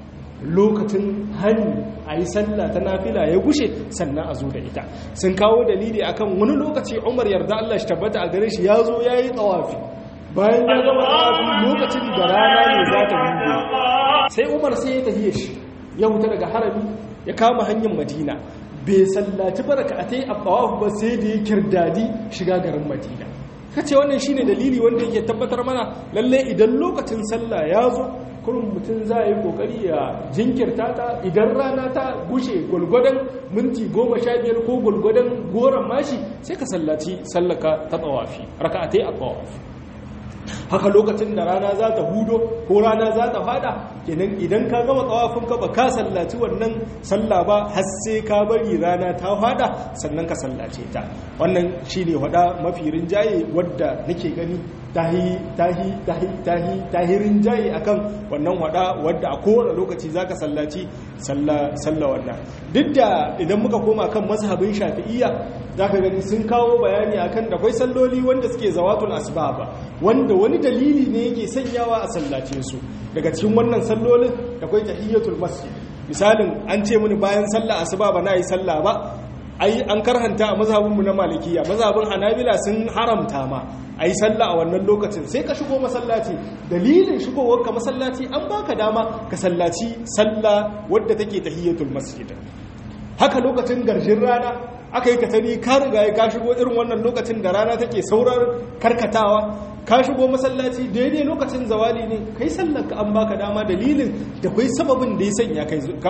Speaker 1: lokacin hani a yi sallah ta nafila ya gushe sannan a zo da ita sun kawo dalili akan wani lokaci umar yarda Allah shi tabbata a gare shi ya zo ya yi tsawafi bayan ya gama tsawafi lokacin da rana ne za ta hudu sai umar sai ya tafiye shi ya huta daga harami ya kama hanyar madina bai sallaci baraka a ta yi tsawafi ba sai da ya kirdadi shiga garin madina kace wannan shine dalili wanda yake tabbatar mana lalle idan lokacin sallah ya zo kurin mutum za a yi kokari ya jinkirta ta idan rana ta gushe gwalgwadon minti goma sha biyar ko gwalgwadon goron mashi sai ka sallaci sallaka ta tsawafi raka'atai a tsawafi haka lokacin da rana za ta hudo ko rana za ta fada kenan idan ka gama tsawafin ka ba ka sallaci wannan sallah ba har sai ka bari rana ta fada sannan ka sallace ta wannan shine wada mafi rinjaye wadda nake gani tahi tahi tahi tahi tahirin jayi akan wannan wada wadda a kowane lokaci zaka sallaci sallah sallah wannan duk da idan muka koma kan mazhabin shafi'iyya zaka gani sun kawo bayani akan da akwai salloli wanda suke zawatul asbab wanda wani dalili ne yake sanyawa a sallace su daga cikin wannan sallolin akwai tahiyatul masjid misalin an ce mini bayan sallah asuba ba na yi sallah ba ai an karhanta a mazhabinmu na malikiya mazhabin hanabila sun haramta ma a yi sallah a wannan lokacin sai ka shigo masallaci dalilin shigowarka masallaci an baka dama ka sallaci sallah wadda take tahiyatul masjid haka lokacin garjin rana aka yi katani ka riga ka shigo irin wannan lokacin da rana take saurar karkatawa ka shigo masallaci daidai lokacin zawali ne kai sallar ka an baka dama dalilin da kai sababin da ya sanya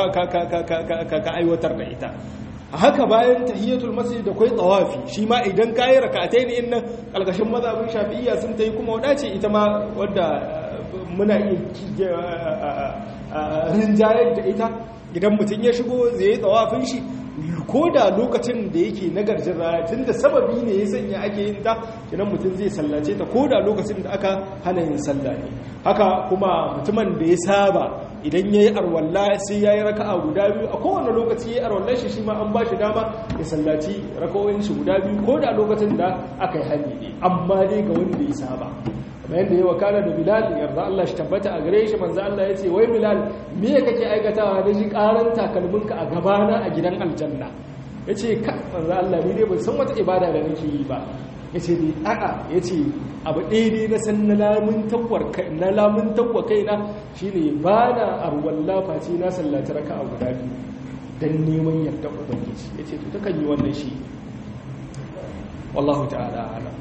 Speaker 1: ka aiwatar da ita a haka bayan tahiyatul masjid da kai tawafi shi ma idan kayi rak'atai ne innan algashin mazhabin shafi'iyya sun tayi kuma wadace ita ma wadda muna iya rinjayar da ita idan mutum ya shigo zai yi tawafin shi ko da lokacin da yake na garjin rana tun da sababi ne ya sanya ake yin ta kinan mutum zai sallace ta ko da lokacin da aka hana yin sallah ne haka kuma mutumin da ya saba idan ya yi arwalla sai ya yi raka'a guda biyu a kowane lokaci ya yi arwallar shi shi ma an ba shi dama ya sallaci raka'o'in shi guda biyu ko da lokacin da aka yi hani ne amma dai ga wanda ya saba kamar yadda ya wakana da bilal yarda Allah shi tabbata a gare shi manzo Allah ya ce wai bilal me kake aikatawa da shi karan takalminka a gabana a gidan aljanna ya ce ka manzo Allah ni dai ban san wata ibada da nake yi ba ya ce dai a'a ya ce abu ɗaya dai na san na lamun tawar na lamun tawwa kaina shine ba na arwalla face na sallaci raka a guda biyu dan neman yarda ubangiji ya ce to takan yi wannan shi wallahu ta'ala alam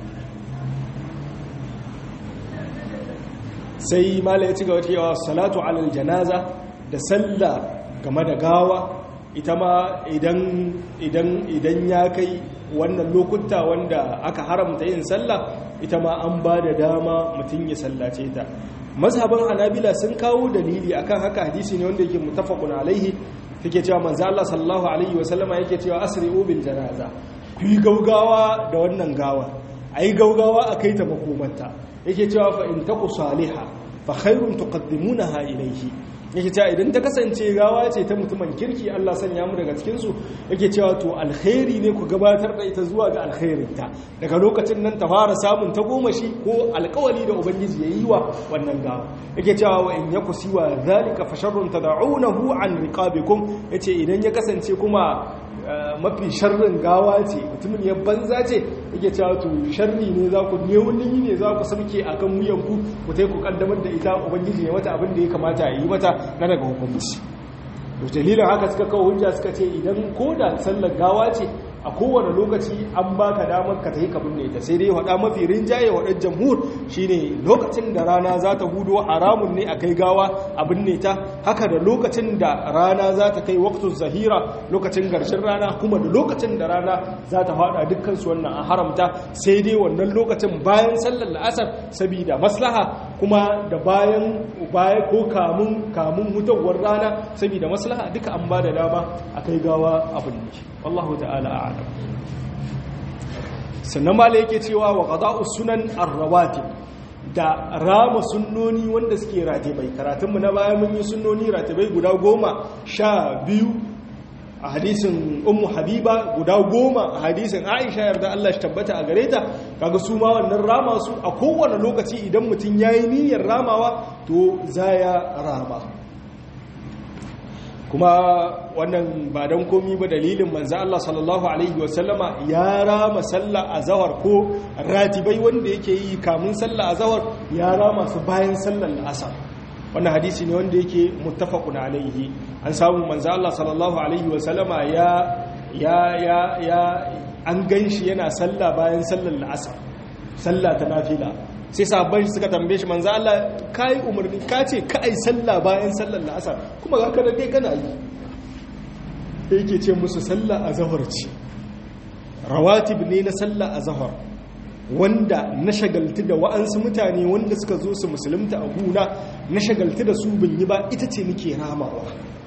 Speaker 1: sai mala ya ci gaba cewa salatu alal janaza da sallah game da gawa ita ma idan ya kai wannan lokuta wanda aka haramta yin sallah ita ma an ba da dama mutum ya sallace ta mazhaban hanabila sun kawo dalili akan haka hadisi ne wanda yake mutafaqun alaihi take cewa manzo Allah sallallahu alaihi wasallama yake cewa asri'u bil janaza ku yi gaugawa da wannan gawa ayi gaugawa akai ta makomanta yake cewa fa in taku salihah fa khairun tuqaddimunaha ilayhi yake cewa idan ta kasance gawa ce ta mutumin kirki Allah sanya mu daga cikin su yake cewa to alkhairi ne ku gabatar da ita zuwa ga alkhairinta daga lokacin nan ta fara samun ta goma shi ko alkawali da ubangiji ya yi wa wannan gawa yake cewa wa in yaku siwa zalika fa sharrun tad'unahu an riqabikum yace idan ya kasance kuma mafi sharrin gawa ce mutumin ya banza ce yake cewa to sharri ne za ku ne wani ne za ku sarki a kan wuyanku ku ta ku kaddamar da ita ubangiji ne wata abin da ya kamata a yi mata na daga hukunci to dalilin haka suka kawo hujja suka ce idan ko da sallar gawa ce a kowane lokaci an baka damar ka tafi ka binne ta sai dai wada mafi rinjaye wadar jamhur shine lokacin da rana za ta hudo haramun ne a kai gawa a binne ta haka da lokacin da rana za ta kai waktun zahira lokacin garshin rana kuma da lokacin da rana za ta fada dukkan su wannan an haramta sai dai wannan lokacin bayan sallar la'asar saboda maslaha kuma da bayan baya ko kamun kamun hutawar rana saboda maslaha duka an ba da dama a kai gawa a binne wallahu ta'ala a'lam sannan mala yake cewa wa qada'us sunan ar-rawatib da rama sunnoni wanda suke ratibai karatunmu na baya mun yi sunnoni ratibai guda goma sha biyu a hadisin ummu habiba guda goma a hadisin aisha yarda Allah shi tabbata a gare ta kaga su ma wannan rama su a kowane lokaci idan mutum yayi niyyar ramawa to zaya rama kuma wannan ba don komi ba dalilin manzo Allah sallallahu alaihi wasallama ya rama sallah azhar ko ratibai wanda yake yi kamun sallah azhar ya rama su bayan sallar asar wannan hadisi ne wanda yake muttafaqun alaihi an samu manzo Allah sallallahu alaihi wasallama ya ya ya ya an ganshi yana sallah bayan sallar asar sallah ta nafila sai sabon suka tambaye shi manzo Allah kai umarni ka ce ka ai sallah bayan sallar la'asar kuma ga kana dai kana yi sai yake ce musu sallah azhar ce rawatib ne na sallah azhar wanda na shagaltu da wa'ansu mutane wanda suka zo su musulunta a guna na shagaltu da su bin yi ba ita ce nake ramawa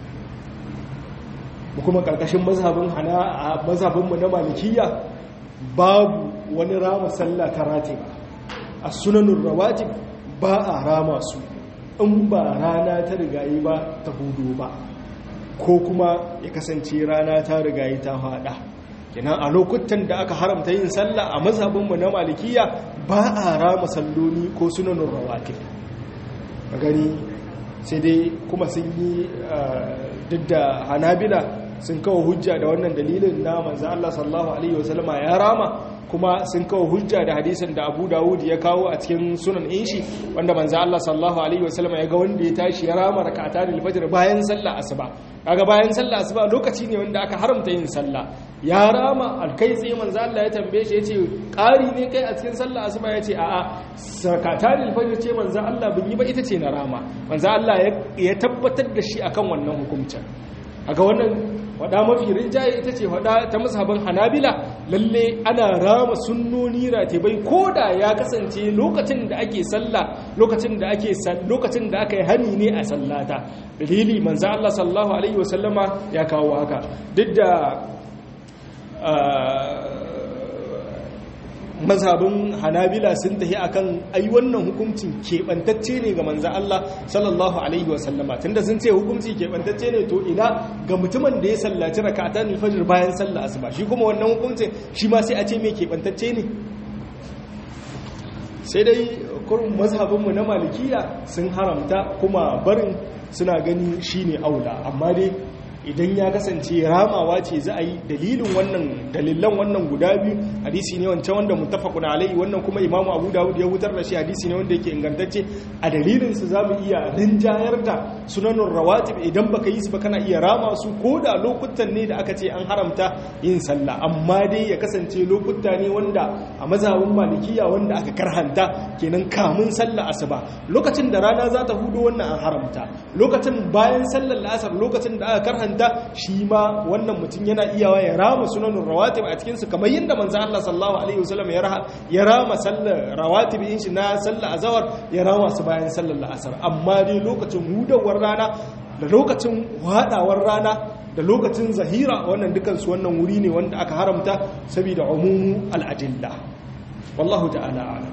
Speaker 1: kuma karkashin mazhabin hana mazhabin mu na malikiya babu wani rama sallah ta ratiba a sunanin rawatib ba a rama su in ba rana ta rigayi ba ta hudu ba ko kuma ya kasance rana ta rigayi ta hada kenan a lokutan da aka haramta yin sallah a mazhabinmu na malikiya ba a rama salloni ko sunanin rawatib a gani sai dai kuma sun yi duk da hanabila sun kawo hujja da wannan dalilin na manzo Allah sallallahu alaihi wasallama ya rama kuma sun kawo hujja da hadisin da Abu Dawud ya kawo a cikin sunan inshi wanda manzo Allah sallallahu alaihi wasallama ya ga wanda ya tashi ya rama rak'atan al-fajr bayan sallah asuba kaga bayan sallah asuba lokaci ne wanda aka haramta yin sallah ya rama alkai tsaye manzo Allah ya tambaye shi yace ƙari ne kai a cikin sallah asuba yace a'a rak'atan al-fajr ce manzo Allah bin yi ba ita ce na rama manzo Allah ya tabbatar da shi akan wannan hukuncin aga wannan wada mafi rinjaye ita ce wada ta mazhabin hanabila lalle ana rama sunnoni ratibai ko da ya kasance lokacin da ake sallah lokacin da ake lokacin da aka yi hani ne a sallata dalili manzo Allah sallallahu alaihi wasallama ya kawo haka duk da mazhabin hanabila sun tafi akan ai wannan hukuncin keɓantacce ne ga manzan Allah sallallahu alaihi wasallama tunda sun ce hukunci keɓantacce ne to ina ga mutumin da ya sallaci raka'atan fajr bayan sallah asuba shi kuma wannan hukuncin shi ma sai a ce mai keɓantacce ne sai dai kurin mazhabinmu na malikiya sun haramta kuma barin suna gani shine aula amma dai idan ya kasance ramawa ce za a yi dalilin wannan dalilan wannan guda biyu hadisi ne wancan wanda muttafaqun alaihi wannan kuma imamu abu dawud ya wutar da shi hadisi ne wanda yake ingantacce a dalilin su zamu iya rinjayar da sunanun rawatib idan baka yi su ba kana iya rama su ko da lokutan ne da aka ce an haramta yin sallah amma dai ya kasance lokuta ne wanda a mazhabin malikiya wanda aka karhanta kenan kamun sallah asuba lokacin da rana za ta hudo wannan an haramta lokacin bayan sallar la'asar lokacin da aka karhanta da shi ma wannan mutum yana iyawa ya rama sunanin rawatib a cikinsu kamar yadda manzan Allah sallallahu Alaihi wasallam ya rama sallar rawatib yin shi na sallar azawar ya rama su bayan sallar la'asar amma dai lokacin hudawar rana da lokacin hadawar rana da lokacin zahira wannan dukansu wannan wuri ne wanda aka haramta saboda umumu al'adilla wallahu ta'ala ala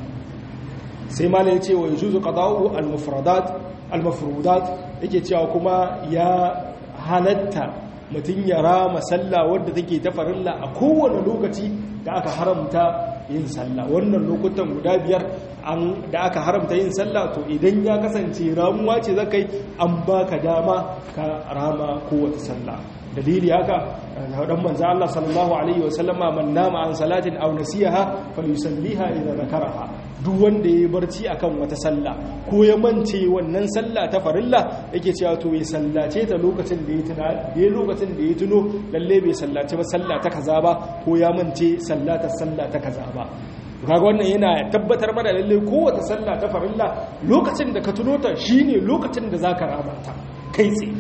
Speaker 1: sai malai ce wa yajuzu qada'u al-mufradat al-mafrudat yake cewa kuma ya halatta mutum ya rama sallah wadda take ta farilla a kowane lokaci da aka haramta yin sallah wannan lokutan guda biyar da aka haramta yin sallah to idan ya kasance ramuwa ce za kai an baka dama ka rama kowace sallah dalili haka dan manzo Allah sallallahu alaihi wasallama man nama an salatin aw nasiyaha falyusalliha idza zakaraha duk wanda yayi barci akan wata sallah ko ya mance wannan sallah ta farilla yake cewa to ya sallace ta lokacin da ya tuna da lokacin da ya tuno lalle bai sallace ba sallah ta kaza ba ko ya mance sallata sallah ta kaza ba kaga wannan yana tabbatar mana lalle kowace sallah ta farilla lokacin da ka tuno ta shine lokacin da zaka rama ta kai tsaye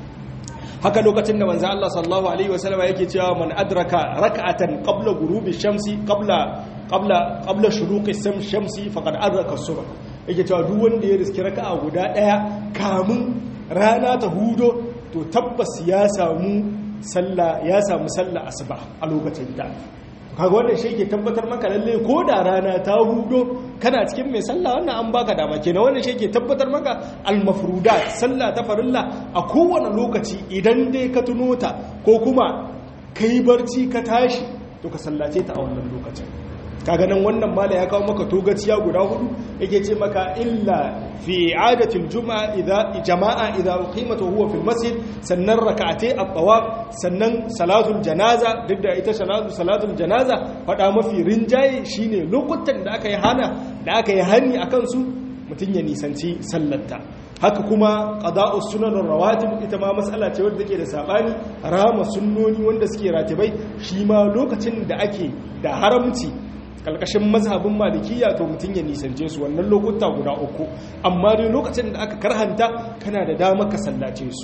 Speaker 1: haka lokacin da manzo Allah sallallahu alaihi wasallam yake cewa man adraka rak'atan qabla ghurubi shamsi qabla qabla qabla shuruqi shamsi faqad adraka as-subh yake cewa duk wanda ya riski raka'a guda daya kamun rana ta hudo to tabbas ya samu sallah ya samu sallah asuba a lokacin da kaga wannan shi ke tabbatar maka lalle ko da rana ta hudo kana cikin mai sallah wannan an baka dama kenan wannan shi ke tabbatar maka al-mafrudat sallah ta farilla a kowane lokaci idan dai ka tuno ta ko kuma kai barci ka tashi to ka sallace ta a wannan lokacin kaga nan wannan mala ya kawo maka togaciya guda hudu yake ce maka illa fi adatil juma'a idza jama'a idza uqimat huwa fil masjid sannan rak'atay at-tawaf sannan salatul janaza duk da ita salatu salatul janaza fada mafi rinjaye shine lokutan da aka yi hana da aka yi hani akan su mutun ya nisanci sallarta haka kuma qada'us sunanin rawatib ita ma mas'ala ce wadda take da sabani rama sunnoni wanda suke ratibai shi ma lokacin da ake da haramci kalkashin mazhabin malikiya to mutum ya nisance su wannan lokuta guda uku amma dai lokacin da aka karhanta kana da dama ka sallace su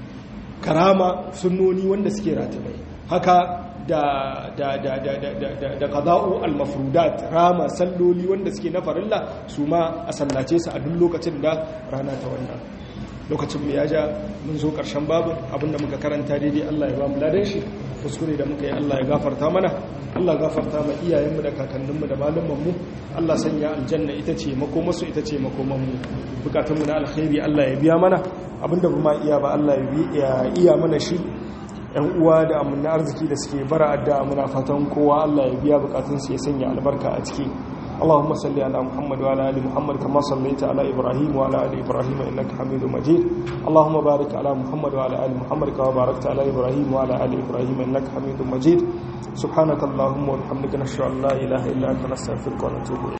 Speaker 1: karama sunnoni wanda suke ratibai haka da da da da da da da da qada'u al-mafrudat rama salloli wanda suke na farilla su ma a sallace su a duk lokacin da rana ta wannan lokacin mu ya ja mun zo karshen babin abinda muka karanta daidai Allah ya ba mu ladan shi kuskure da muka yi Allah ya gafarta mana Allah gafarta ma iyayenmu da kakanninmu da malumanmu Allah sanya aljanna ita ce makomarsu ita ce makomanmu bukatunmu na alkhairi Allah ya biya mana abinda ba ma iya ba Allah ya iya mana shi yan uwa da amina arziki da suke bara adda muna fatan kowa Allah ya biya bukatunsu ya sanya albarka a ciki اللهم صل على محمد وعلى ال محمد كما صليت على ابراهيم وعلى ال ابراهيم انك حميد مجيد اللهم بارك على محمد وعلى ال محمد كما باركت على ابراهيم وعلى ال ابراهيم انك حميد مجيد سبحانك اللهم وبحمدك نشهد ان لا اله الا انت نستغفرك ونتوب اليك